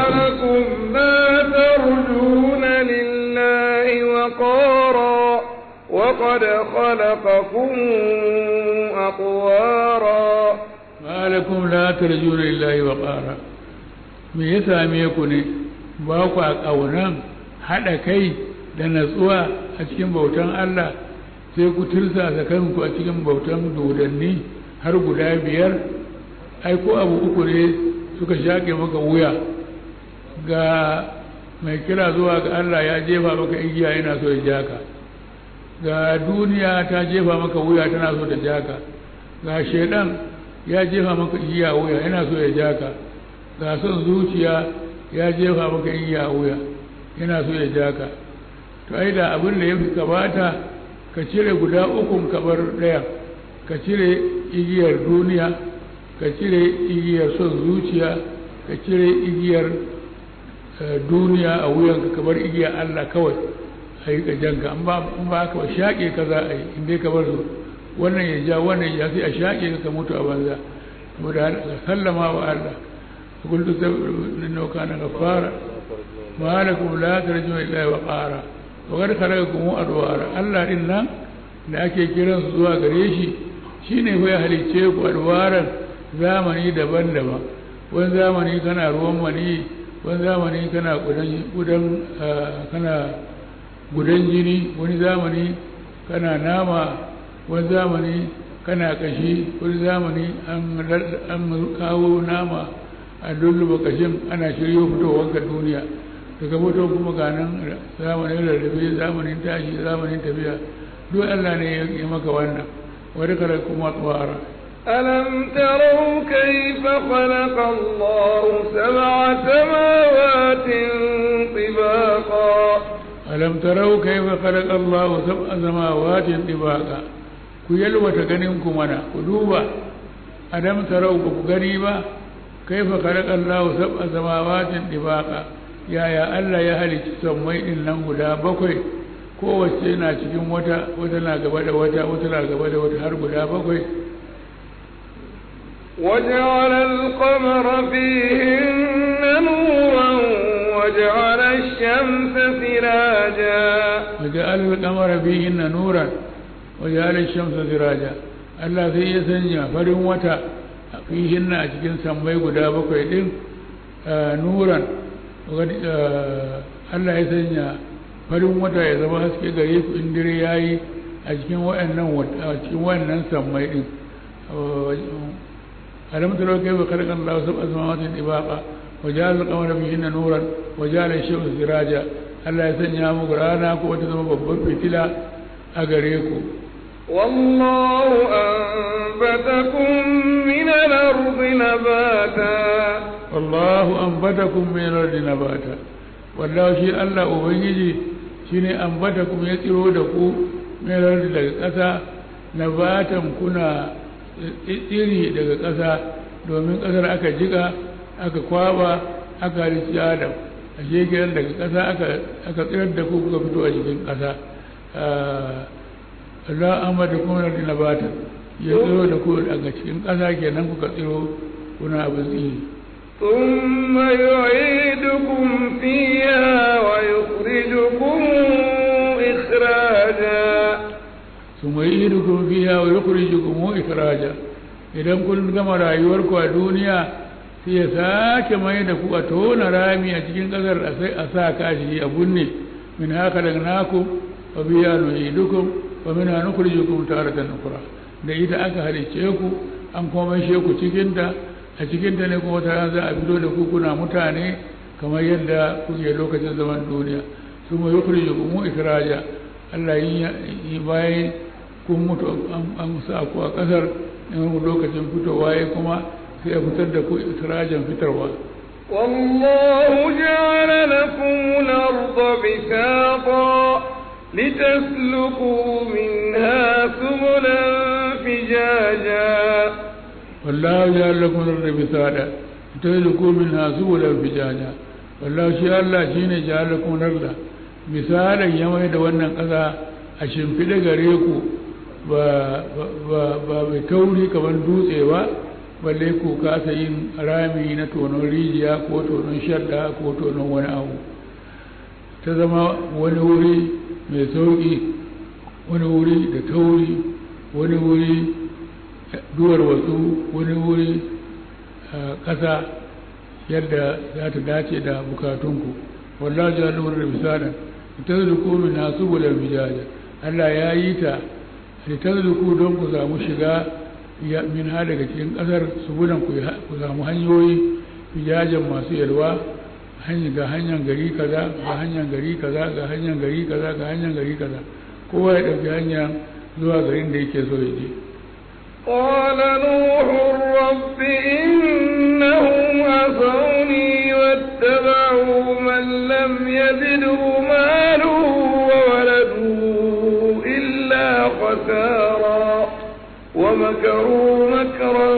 [SPEAKER 2] لكم لا ترجون لله وقارا وقد خلقكم أطوارا
[SPEAKER 3] ما لكم لا ترجون لله وقارا me ya same ku ne ba ku a ƙaunan haɗa kai da natsuwa a cikin bautan Allah sai ku tursa kanku a cikin bautan dodanni har guda biyar ai ko abu uku ne suka shaƙe maka wuya ga mai kira zuwa ga Allah ya jefa maka igiya yana so ya jaka ga duniya ta jefa maka wuya tana so ta jaka ga shaidan ya jefa maka igiya wuya yana so ya jaka ga son zuciya ya jefa maka igiya wuya yana so ya jaka to ai da abin da ya fi kamata ka cire guda ukun kabar ɗaya ka cire igiyar duniya ka cire igiyar son zuciya ka cire igiyar duniya a wuyanka kamar igiyar Allah kawai a yi janka an ba ka ba shaƙe ka za a yi inda ka bar su wannan ya ja wannan ya sai a shaƙe ka mutu a banza kuma da sallama wa Allah kullu sabrin nauka na gafara ma lakum la tarjuna illa wa qara wa qad khalaqakum adwara Allah din nan da ake kiransu zuwa gare shi shine fa ya halicce ku adwaran zamani daban-daban wani zamani kana ruwan mani wani zamani kana gudan kana gudan jini wani zamani kana nama wani zamani kana kashi wani zamani an kawo nama a lulluba kashin ana shiryo fitowar ka duniya daga fito kuma ganin zamanin rarrabe zamanin tashi zamanin tafiya duk allah ne ya maka wannan wani kare kuma tsawara
[SPEAKER 2] ألم تروا كيف خلق الله سبع سماوات طباقا
[SPEAKER 3] ألم تروا كيف خلق الله سبع سماوات طباقا ku yalwata ganin ku mana ku duba adam tarau ba ku gani ba kaifa khalaqa Allahu sab'a samawatin dibaqa yaya Allah ya halicci sammai din nan guda bakwai kowace na cikin wata wata na gaba da wata wata na gaba da wata har guda bakwai
[SPEAKER 2] وجعل القمر فيهن نورا وجعل الشمس سراجا
[SPEAKER 3] وجعل القمر فيهن نورا وجعل الشمس سراجا Allah sai ya sanya farin wata fihin a cikin sammai guda bakwai din nuran Allah ya sanya farin wata ya zama haske gare ku in dire yayi a cikin waɗannan a cikin wannan sammai din alam taro kai ba khalaqa Allah sab'a samawati tibaqa wa ja'ala al-qamara fihinna nuran wa ja'ala ash-shamsa siraja Allah ya sanya muku rana ko ta zama babban fitila a gare ku
[SPEAKER 2] والله أنبتكم من الأرض نباتا
[SPEAKER 3] والله أنبتكم من الأرض نباتا والله شيء الله أبنجي shine ambatakum ya tsiro da ku mai daga ƙasa nabatan kuna tsiri daga ƙasa domin ƙasar aka jika aka kwaba aka halitta adam a shekiran daga ƙasa aka tsirar da ku kuka fito a cikin ƙasa Allah amma da kuma da nabata ya tsiro da ku daga cikin ƙasa kenan kuka tsiro kuna abin tsiri
[SPEAKER 2] ثم يعيدكم فيها ويخرجكم إخراجا
[SPEAKER 3] ثم يعيدكم فيها ويخرجكم إخراجا idan kun gama rayuwarku a duniya sai ya sake mai da ku a tona rami a cikin ƙasar a sa kashi a bunne min haka daga naku wa biya nu'idukum wa min nukhrijukum taratan ukhra da ita aka halicce ku an kuma maishe ku cikin ta a cikin ta ne kuma ta za a fito da ku kuna mutane kamar yadda kuke lokacin zaman duniya su mu yukhrijukum ikraja Allah yi bayan kun mutu an sa ku a ƙasar in lokacin fitowa ya kuma sai a fitar da ku israjan fitarwa
[SPEAKER 2] والله جعل لكم الأرض بساطا لتسلكوا منها سبلا فجاجا
[SPEAKER 3] والله جعل لكم الأرض بساطا لتسلكوا منها سبلا فجاجا والله شاء الله شيني جعل لكم الأرض misalin ya mai da wannan ƙasa a shimfiɗe gare ku ba mai tauri kamar dutse ba balle ku kasa yin rami na tonon rijiya ko tonon shadda ko tonon wani abu ta zama wani wuri mai sauƙi wani wuri da tauri wani wuri duwar wasu wani wuri ƙasa yadda za ta dace da bukatunku wallahi jalur da misalan tazluku min hasubulan bijaja Allah ya yi ta litazluku don ku samu shiga min ha daga cikin kasar subulan ku samu hanyoyi bijajan masu yalwa ga hanyar gari kaza ga hanyar gari kaza ga hanyar gari kaza ga hanyar gari kaza kowa ya ɗauki hanya zuwa garin da yake so ya je
[SPEAKER 2] قال نوح رب إنهم عصوني واتبعوا من لم يزده ماله وولده إلا خسارا ومكروا مكرا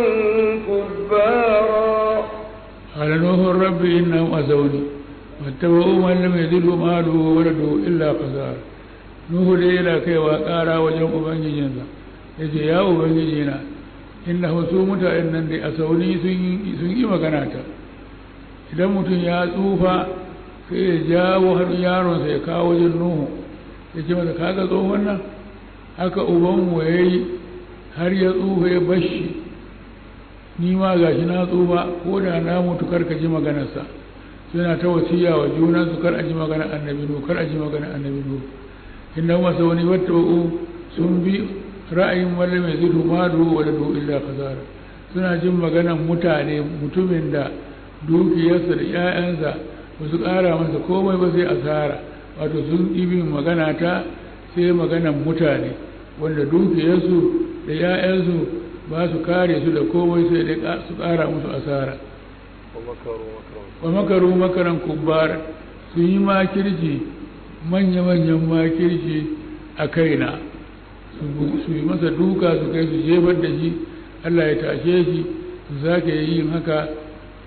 [SPEAKER 2] كبارا
[SPEAKER 3] قال نوح رب إنهم أذوني واتبعوا من لم يزده ماله وولده إلا خسارا نوح da yana kaiwa ƙara wajen ubangijinsa ya ce ya ubangijina inna su mutanen nan da a sauni sun yi magana ta idan mutum ya tsufa sai ya jawo har yaronsa ya kawo wajen nuhu ya ce masa kaga tsohon nan haka ubanmu ya yi har ya tsufa ya bashi ni ma ga shi na tsufa ko da na mutu kar ka ji maganarsa suna ta wasiya wa junansu kar a ji maganar annabi nuhu kar a ji maganar annabi nuhu inna masa wani wata sun bi ra'ayin wanda mai zidu malu wa da illa khasara suna jin maganan mutane mutumin da dukiyarsa da 'ya'yansa ba su ƙara masa komai ba sai asara wato sun ibin magana ta sai maganan mutane wanda dukiyarsu da 'ya'yansu ba su kare su da komai sai dai su ƙara musu asara wa makaru makaran kubbar sun yi makirci manya-manyan makirci a kaina su yi masa duka su kai su jefar da shi Allah ya tashe shi su sake yin haka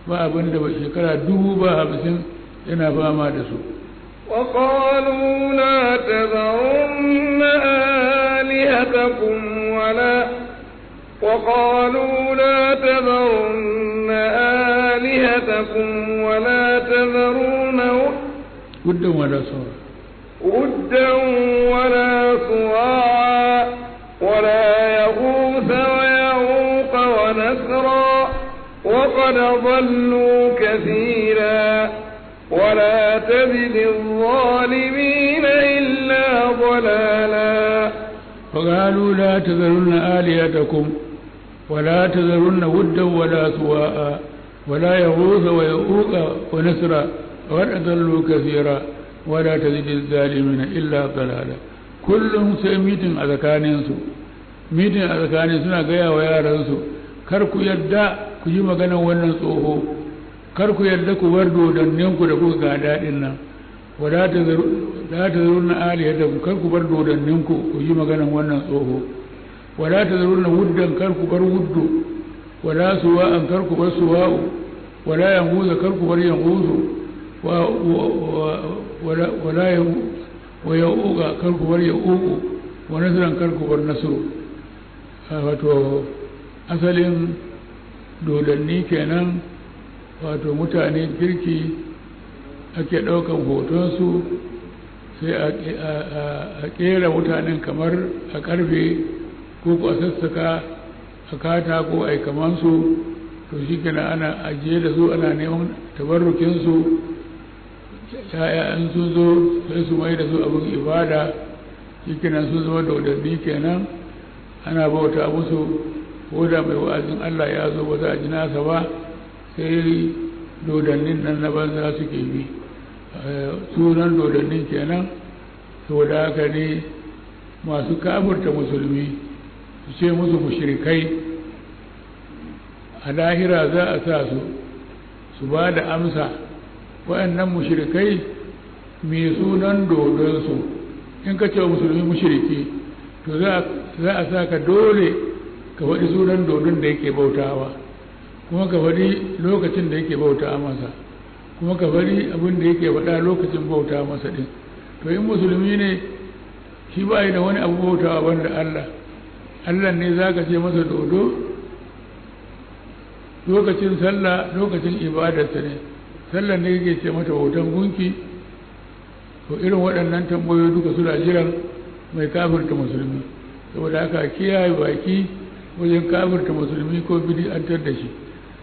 [SPEAKER 3] ba abin da shekara dubu ba hamsin yana fama da su
[SPEAKER 2] وقالوا لا تذرن آلهتكم ولا وقالوا لا تذرن آلهتكم ولا تذرون
[SPEAKER 3] ودا ولا صور
[SPEAKER 2] ودا ولا صواعا ولا يغوث ويعوق ونسرا وقد ضلوا كثيرا ولا تزد الظالمين إلا ضلالا
[SPEAKER 3] فقالوا لا تذرن آلهتكم ولا تذرن ودا ولا سواء ولا يغوث ويؤوق ونسرا وقد أضلوا كثيرا ولا تزد الظالمين إلا ضلالا kullum sai mitin a tsakaninsu mitin a tsakanin suna gaya wa yaransu kar ku yarda ku yi maganar wannan tsoho kar ku yarda ku bar dodanninku da kuka ga daɗin nan wala ta zaru na aliyata ku kar ku bar dodanninku ku yi maganar wannan tsoho wala ta zaru na wuddan kar ku bar wuddu wala suwa'an kar ku bar suwa'u wala yanhuza kar ku bar yanhuzu wala wa yauka kar ku bar yauku wa nasran kar ku bar nasru wato asalin dodanni kenan wato mutane kirki ake ɗaukan hotonsu sai a ƙera mutanen kamar a ƙarfe ko ku a sassaka a katako a kamansu to shi kenan ana ajiye da su ana neman tabarrukinsu ya'yan sun zo sai su mai da su abin ibada shi kenan sun zama dodanni kenan ana bauta musu ko da mai wa'azin allah ya zo ba za a ji nasa ba sai dodannin nan na banza suke bi sunan dodannin kenan saboda haka ne masu kafurta musulmi su ce musu mushrikai a lahira za a sa su su ba da amsa waɗannan mushrikai mai sunan dodonsu in ka ce wa musulmi mushriki to za a sa ka dole ka faɗi sunan dodon da yake bautawa kuma ka faɗi lokacin da yake bauta masa kuma ka faɗi abin da yake faɗa lokacin bauta masa ɗin to in musulmi ne shi ba da wani abu bautawa banda Allah Allah ne za ka ce masa dodo lokacin sallah lokacin ibadarsa ne sallah ne yake ce mata hoton gunki to irin waɗannan tambayoyi duka suna jiran mai kafirta musulmi saboda haka kiyaye baki wajen kafirta musulmi ko bid'antar da shi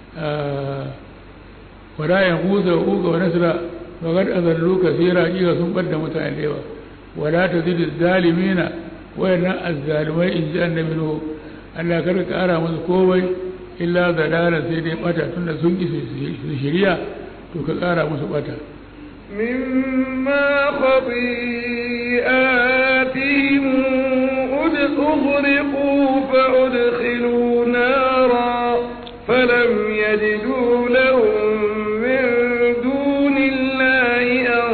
[SPEAKER 3] wala ya huza uga wa nasra wa qad azallu kaseera kiga sun bar da mutane da yawa wala tazidu zalimina wayannan azzalimai in ji annabi nuhu Allah kar ka kara musu komai illa dalala sai dai bata tunda sun ki su shiriya to ka kara musu bata
[SPEAKER 2] مما خطيئاتهم أغرقوا فأدخلوا نارا فلم يجدوا لهم من دون الله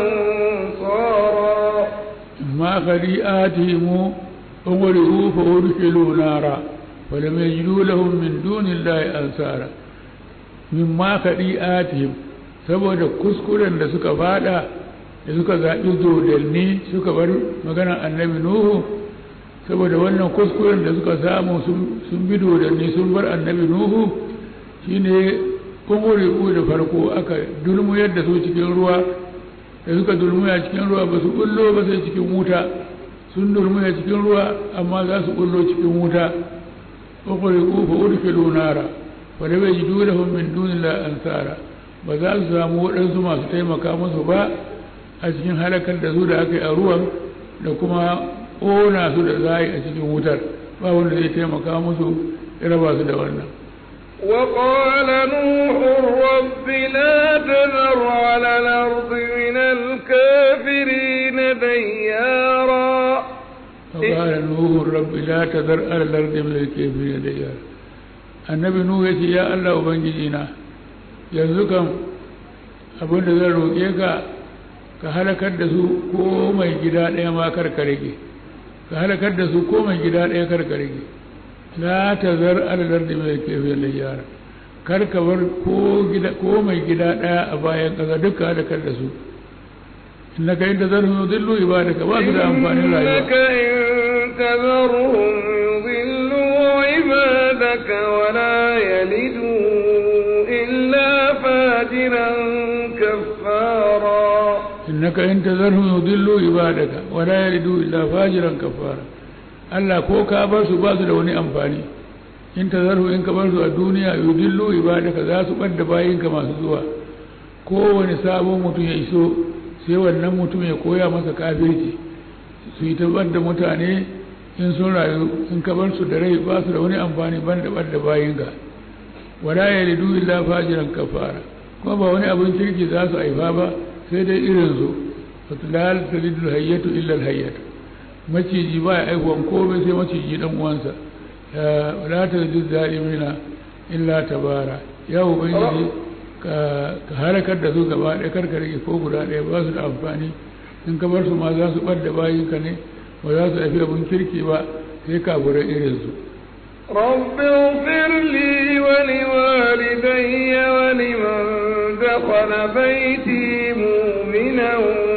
[SPEAKER 2] أنصارا
[SPEAKER 3] ما خطيئاتهم أغرقوا فأدخلوا نارا فلم يجدوا لهم من دون الله أنصارا مما خطيئاتهم saboda kuskuren da suka fada da suka zaɓi dodanni suka bar maganar annabi nuhu saboda wannan kuskuren da suka samu sun bi dodanni sun bar annabi nuhu shine umuriku da farko aka dulmuyar da su cikin ruwa da suka dulmuya cikin ruwa ba su kullo ba sai cikin wuta sun dulmuya cikin ruwa amma za su kullo cikin wuta umuriku fa udkhilu nara wa lam yajidu lahum min dunillahi ansara ba za su samu waɗansu masu taimaka musu ba a cikin halakar da su da aka yi a ruwan da kuma ƙona su da za a yi a cikin wutar ba wanda zai taimaka musu ya raba su da wannan
[SPEAKER 2] وقال نوح رب لا تذر على الأرض من الكافرين ديارا
[SPEAKER 3] وقال نوح رب لا تذر على الأرض من الكافرين ديارا النبي نوح يقول يا الله وبنجينا يرزقهم abin da zan roƙe ka ka halakar da su ko mai gida ɗaya ma karka rage ka halakar da su ko mai gida ɗaya karka rage la ta zar aladar da mai kefe da yara kar ka bar ko gida ko mai gida daya a bayan ƙasa duka da kar da su innaka in tazarhum yudillu ibadaka ba su da amfanin rayuwa
[SPEAKER 2] إنك إن تذرهم يضلوا عبادك ولا يلدوا إلا فاجرا كفارا
[SPEAKER 3] innaka in tazarhum yudillu ibadaka wa la yalidu illa fajiran kafara Allah ko ka bar su ba su da wani amfani in tazarhu in ka bar su a duniya yudillu ibadaka za su bar da bayinka masu zuwa kowane sabon mutum ya iso sai wannan mutum ya koya masa kafirci su yi tabbar da mutane in sun rayu in ka bar su da rai ba su da wani amfani ban da bar da bayinka wala yalidu illa fajiran kafara kuma ba wani abin kirki za su haifa ba sai dai irin su fatilal talidul hayyatu illa alhayyatu maciji ba ya aihuwan komai sai maciji dan uwansa la talidul zalimina illa tabara ya ubangiji ka ka halakar da su gaba ɗaya karka rage ko guda ɗaya ba su da amfani in ka bar su ma za su bar da bayinka ne ba za su haifi abin kirki ba sai kafurai irin su
[SPEAKER 2] رب اغفر لي ولوالدي ولمن دخل بيتي مؤمنا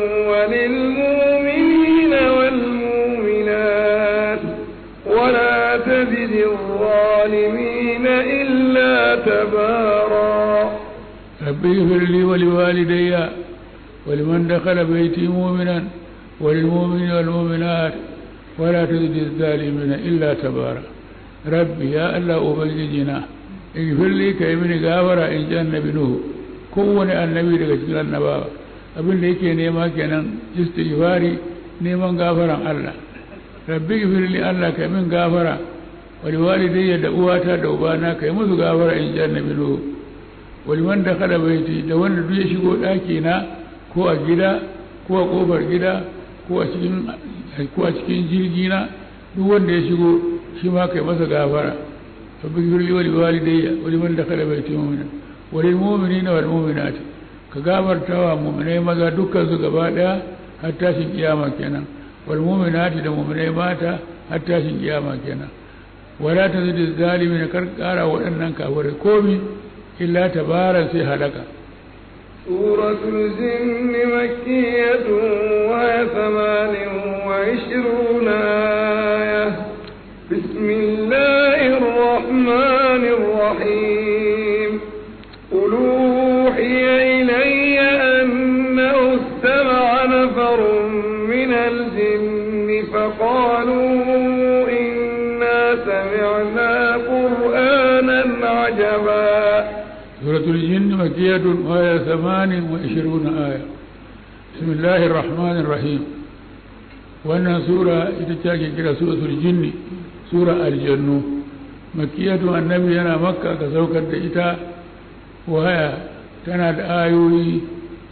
[SPEAKER 2] وللمؤمنين والمؤمنات ولا تزد الظالمين إلا تبارا
[SPEAKER 3] رب اغفر لي ولوالدي ولمن دخل بيتي مؤمنا وللمؤمنين والمؤمنات ولا تزد الظالمين إلا تبارا rabbi ya Allah ubangijina igfirli ka yi mini gafara in ji annabi nuhu kowane annabi daga cikin annabawa abin da yake nema kenan istighfari neman gafaran Allah rabbi igfirli Allah ka yi min gafara wani walidayya da uwata da ubana ka yi musu gafara in ji annabi nuhu wani wanda kada baiti da wanda duk ya shigo ɗaki na ko a gida ko a ƙofar gida ko a cikin ko a cikin jirgi na duk wanda ya shigo shi ma kai masa gafara rabbi firli wa liwalidayya wa liman dakhala bayti mu'mina wa lil mu'minina wal mu'minat ka gafarta wa mu'minai maza dukkan su gaba daya har tashin kiyama kenan wal mu'minati da mu'minai mata har tashin kiyama kenan wala tazid zalimin kar kara waɗannan kafirai komi illa tabaran sai halaka
[SPEAKER 2] سورة الجن مكية وهي ثمان وعشرون آية بسم الله الرحمن الرحيم قل أوحي إلي أنه استمع نفر من الجن فقالوا إنا سمعنا قرآنا عجبا
[SPEAKER 3] سورة الجن مكية وهي ثمان وعشرون آية بسم الله الرحمن الرحيم wannan sura ita ce ake kira suratul jinni sura aljannu makiyatu annabi yana makka ka saukar da ita waya tana da ayoyi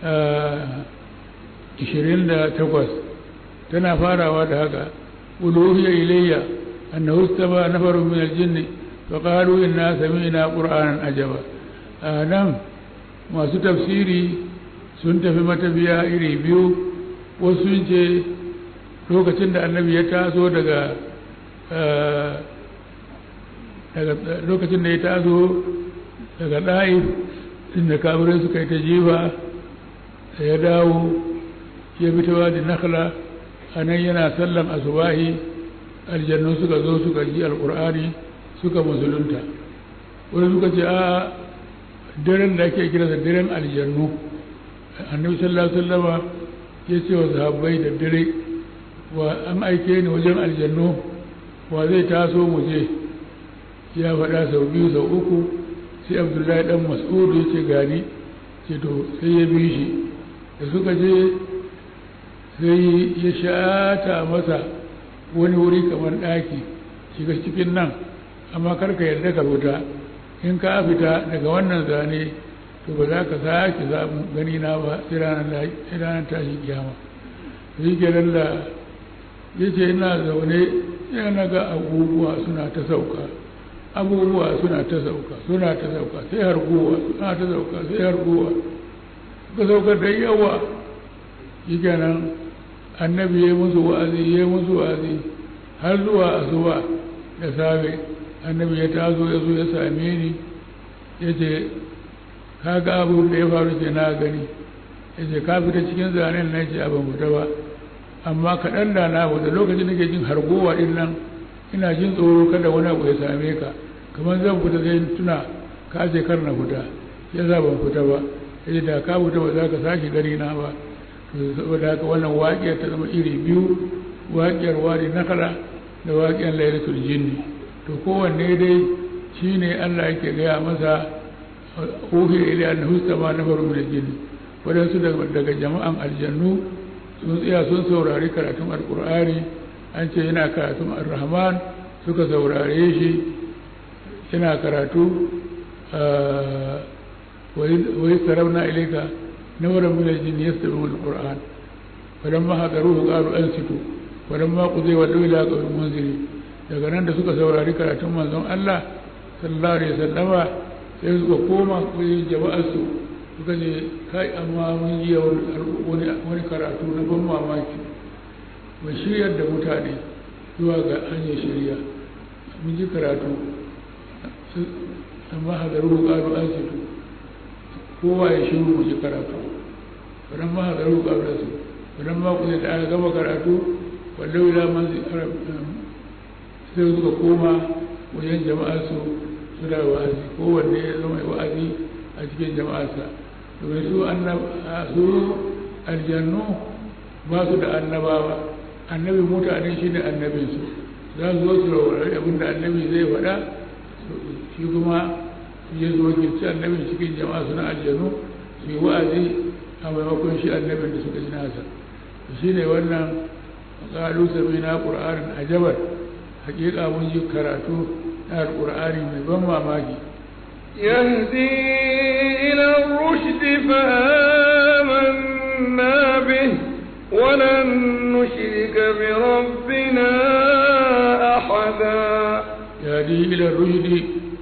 [SPEAKER 3] ishirin da takwas tana farawa da haka uluhiya ilayya annahu istama nafarun min aljinn fa qalu inna sami'na qur'anan ajaba nan masu tafsiri sun tafi matafiya iri biyu wasu sun ce lokacin da annabi ya taso daga lokacin da ya taso daga ɗa'if inda kafirai suka yi ta jifa da ya dawo ya bi ta wadi nakla a nan yana sallan asubahi aljannu suka zo suka ji alƙur'ani suka musulunta wani suka ce a daren da ake kira da daren aljannu annabi sallallahu alaihi wasallama ya ce wa sahabbai da dare wa an aike ni wajen aljannu wa zai taso mu je ya faɗa sau biyu sau uku sai abdullahi dan mas'udu ya ce gani ce to sai ya bi shi da suka je sai ya shata masa wani wuri kamar ɗaki shiga cikin nan amma karka yarda ka fita in ka fita daga wannan zane to ba za ka sake samu gani na ba sai ranar tashin kiyama shi kenan da ya ce ina zaune ya na ga abubuwa suna ta sauka abubuwa suna ta sauka suna ta sauka sai harguwa suna ta sauka sai harguwa ka sauka da yawa shi kenan annabi ya musu wa'azi ya musu wa'azi har zuwa asuba da safe annabi ya tazo ya zo ya same ni ya ce ka ga abu da ya faru ce na gani ya ce ka fita cikin zanen na ce ban fita ba amma kaɗan da na fita lokacin da ke jin hargowa ɗin nan ina jin tsoro kada wani abu ya same ka kamar zan fita sai tuna ka ce kar na fita ya za ban fita ba ya ce da ka fita ba za ka sake gani na ba saboda haka wannan waƙiyar ta zama iri biyu waƙiyar wadi nakala da waƙiyar lailatul jinni to kowanne dai shine Allah yake gaya masa uhi ila annahu sama na faru da jinni wadansu daga jama'an aljannu sun tsaya sun saurari karatun alqur'ani an ce yana karatun ar-rahman suka saurare shi yana karatu wai sarauna ilaika نورا من الجن يستمعون القرآن فلما حضروه قالوا أنصتوا فلما قضي ولوا إلى قوم منذرين daga nan da suka saurari karatun manzon Allah sallallahu alaihi wasallama sai suka koma kuyi jama'ar su suka ce kai amma mun yi wani wani karatu na ban mamaki mai shiryar da mutane zuwa ga hanyar shirya mun ji karatu amma hadaru qalu ansitu kowa ya shiru mu ji karatu wannan ma hadaru qabla su wannan ma kuma da aka gama karatu wallau ila man sai suka koma wajen jama'ar su suna wa'azi kowanne ya zama wa'azi a cikin jama'arsa domin su su aljannu ba su da annabawa annabi mutane shi ne annabinsu za su zo su raurari abinda annabi zai faɗa shi kuma ya zo wakilci annabin cikin jama'a suna aljanu su yi wa'azi a maimakon shi annabin da suka ji nasa shi ne wannan ƙalu sami na ƙur'anin ajabar hakika mun ji karatu na alƙur'ani mai ban mamaki
[SPEAKER 2] يهدي إلى الرشد فآمنا به ولن نشرك بربنا أحدا
[SPEAKER 3] يهدي إلى الرشد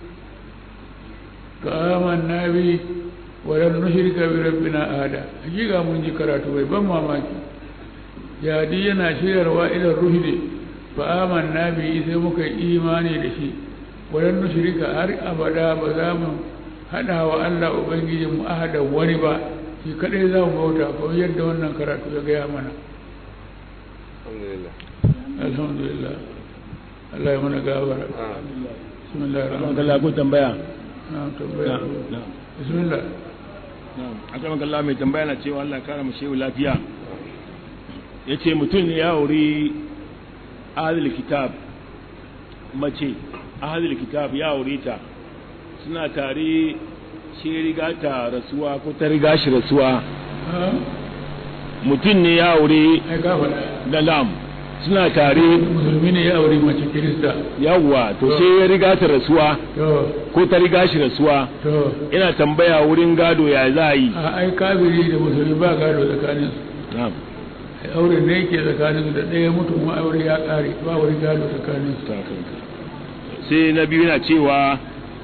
[SPEAKER 3] فآمنا به ولن نشرك بربنا أحدا حقيقة من ذكرت ويبن mamaki jadi yana shirarwa ila ruhdi fa amanna bi sai muka yi imani da shi walan nushrika har abada ba za mu hada wa Allah ubangijin mu ahada wani ba shi kadai za mu bauta ko yadda wannan karatu ya gaya mana
[SPEAKER 4] alhamdulillah
[SPEAKER 3] alhamdulillah Allah ya mana gabara bismillahir rahmanir
[SPEAKER 5] Allah ko tambaya
[SPEAKER 3] rahim tambaya
[SPEAKER 5] na'am
[SPEAKER 3] bismillah
[SPEAKER 5] na'am akan Allah mai tambaya na cewa Allah ya kara mu shehu lafiya yace mutum ne ya wuri ahlul kitab mace ahlul kitab ya wuri ta suna tare shi riga ta rasuwa ko ta riga shi rasuwa
[SPEAKER 3] ha
[SPEAKER 5] mutum ne ya wuri
[SPEAKER 3] ai ka faɗa
[SPEAKER 5] da lam suna tare
[SPEAKER 3] musulmi ne ya aure mace kirista
[SPEAKER 5] yawwa to sai ya riga ta rasuwa
[SPEAKER 3] to
[SPEAKER 5] ko ta riga shi rasuwa
[SPEAKER 3] to
[SPEAKER 5] ina tambaya wurin gado ya za a yi
[SPEAKER 3] a ai kafiri da musulmi ba gado tsakanin su
[SPEAKER 5] na'am
[SPEAKER 3] ai aure ne yake tsakanin su da ɗaya mutu kuma aure ya ƙare ba wani gado tsakanin su
[SPEAKER 5] sai na biyu na cewa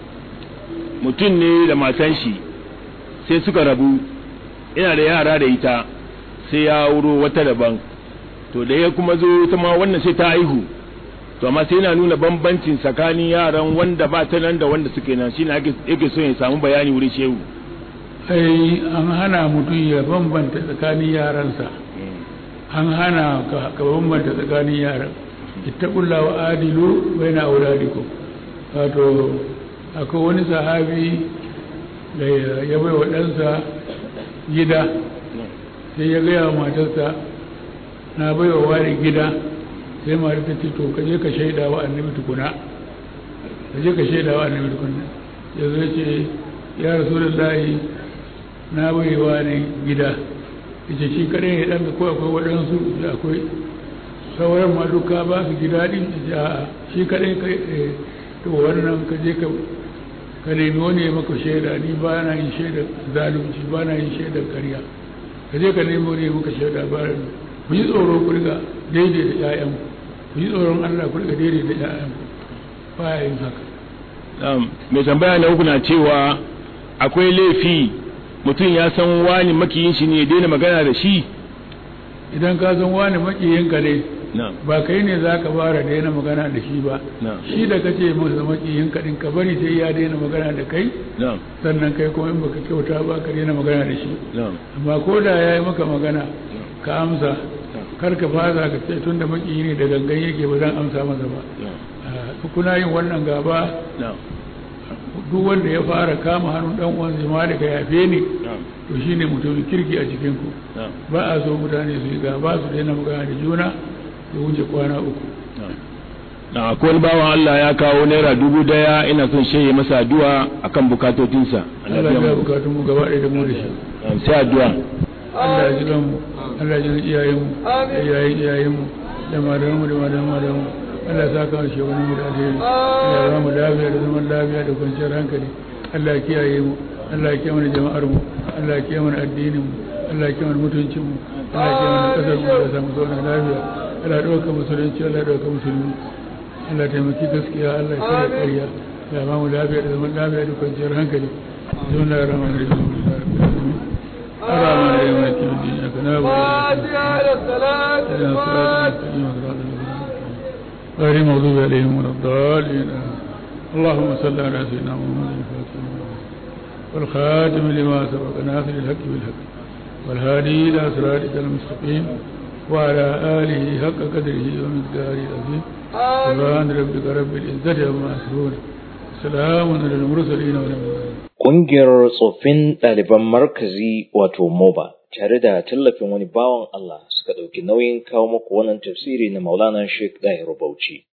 [SPEAKER 5] mutum ne da matan shi sai suka rabu ina da yara da ita sai ya wuro wata daban to da ya kuma zo ta ma wannan sai ta aihu to amma sai yana nuna bambancin tsakanin yaran wanda ba ta nan da wanda suke nan shine ake yake so ya samu bayani wurin shehu
[SPEAKER 3] ai an hana mutum ya bambanta tsakanin yaransa an hana ka ka bambanta tsakanin yaran ittaqulla wa adilu baina auladikum wato akwai wani sahabi da ya bai wa ɗansa gida sai ya gaya wa matarsa na bai wa wani gida sai mata ta ce to kaje ka shaida wa annabi tukuna kaje ka shaida wa annabi tukuna ya zo ce ya rasulullahi na bai wa ne gida yace shi kadai ne ɗanka ko akwai waɗansu da akwai sauran ma duka ba su gida din yace a'a shi kadai kai eh, to wannan ka je ka ka nemi wani ya maka shaida ni ba na yin shaidar zalunci ba na yin shaidar ƙarya ka je ka nemi wani ya maka shaida ba na ku yi tsoro ku riga daidai da ƴaƴan ku yi tsoron Allah ku riga daidai da ƴaƴan ba ya yin haka
[SPEAKER 5] Um, mai tambaya na uku na cewa akwai laifi mutum ya san wani makiyin shi ne ya daina magana da shi
[SPEAKER 3] idan ka san wani makiyinka ne
[SPEAKER 5] na'am
[SPEAKER 3] ba kai ne za ka fara daina magana da shi ba
[SPEAKER 5] na'am
[SPEAKER 3] shi da kace masa makiyin kaɗin ka bari sai ya daina magana da kai
[SPEAKER 5] na'am
[SPEAKER 3] sannan kai kuma in baka kyauta ba ka daina magana da shi
[SPEAKER 5] na'am
[SPEAKER 3] amma ko da ya yi maka magana ka amsa kar ka fasa ka ce tun da makiyi ne da gangan yake ba zan amsa masa ba
[SPEAKER 5] na'am
[SPEAKER 3] Ah, kuna yin wannan gaba
[SPEAKER 5] na'am
[SPEAKER 3] duk wanda ya fara kama hannun dan uwan zama da ka yafe ni
[SPEAKER 5] na'am
[SPEAKER 3] to shine mutumin kirki a cikin ku
[SPEAKER 5] na'am
[SPEAKER 3] ba a so mutane su yi gaba su daina magana da juna ya wuce kwana uku
[SPEAKER 5] na akwai wani bawan Allah ya kawo naira dubu daya ina son shaye masa addu'a akan bukatotinsa
[SPEAKER 3] Allah ya bukatun mu gaba ɗaya da mu da shi
[SPEAKER 5] Na'am, sai addu'a
[SPEAKER 3] Allah ya ji mu Allah ya ji iyayen mu da iyayen iyayen mu da malaman mu da malaman malaman mu Allah ya saka mu shugaban mu da alheri Allah ya ba mu lafiya da zaman lafiya da kwanciyar hankali Allah ya kiyaye mu Allah ya kiyaye mana jama'ar mu Allah ya kiyaye mana addinin mu Allah ya kiyaye mana mutuncin mu Allah ya kiyaye mana kasar mu da samu zauna lafiya Allah ya dauka musulunci Allah ya dauka musulmi Allah ya taimaki gaskiya Allah ya kare ƙarya Allah ya ba mu lafiya da zaman lafiya da kwanciyar hankali Bismillahir Rahmanir Rahim الرحمن الرحيم مالك يوم الدين إياك نعبد
[SPEAKER 2] فاتحة للصلاة
[SPEAKER 3] وإياك نستعين
[SPEAKER 2] الفاتحة
[SPEAKER 3] اهدنا الصراط المستقيم غير المغضوب عليهم ولا الضالين آمين. اللهم صل على سيدنا محمد الفاتح لما أغلق والخاتم لما سبق ناصر الحق بالحق والهادي إلى صراطك المستقيم وعلى آله حق قدره ومقداره العظيم سبحان ربك رب العزة عما يصفون سلام على المرسلين والحمد لله
[SPEAKER 6] Ƙungiyar tsoffin ɗaliban markazi wato MOBA tare da tallafin wani bawan Allah suka ɗauki nauyin kawo muku wannan tafsiri na Maulana Sheikh Dahir Bauchi.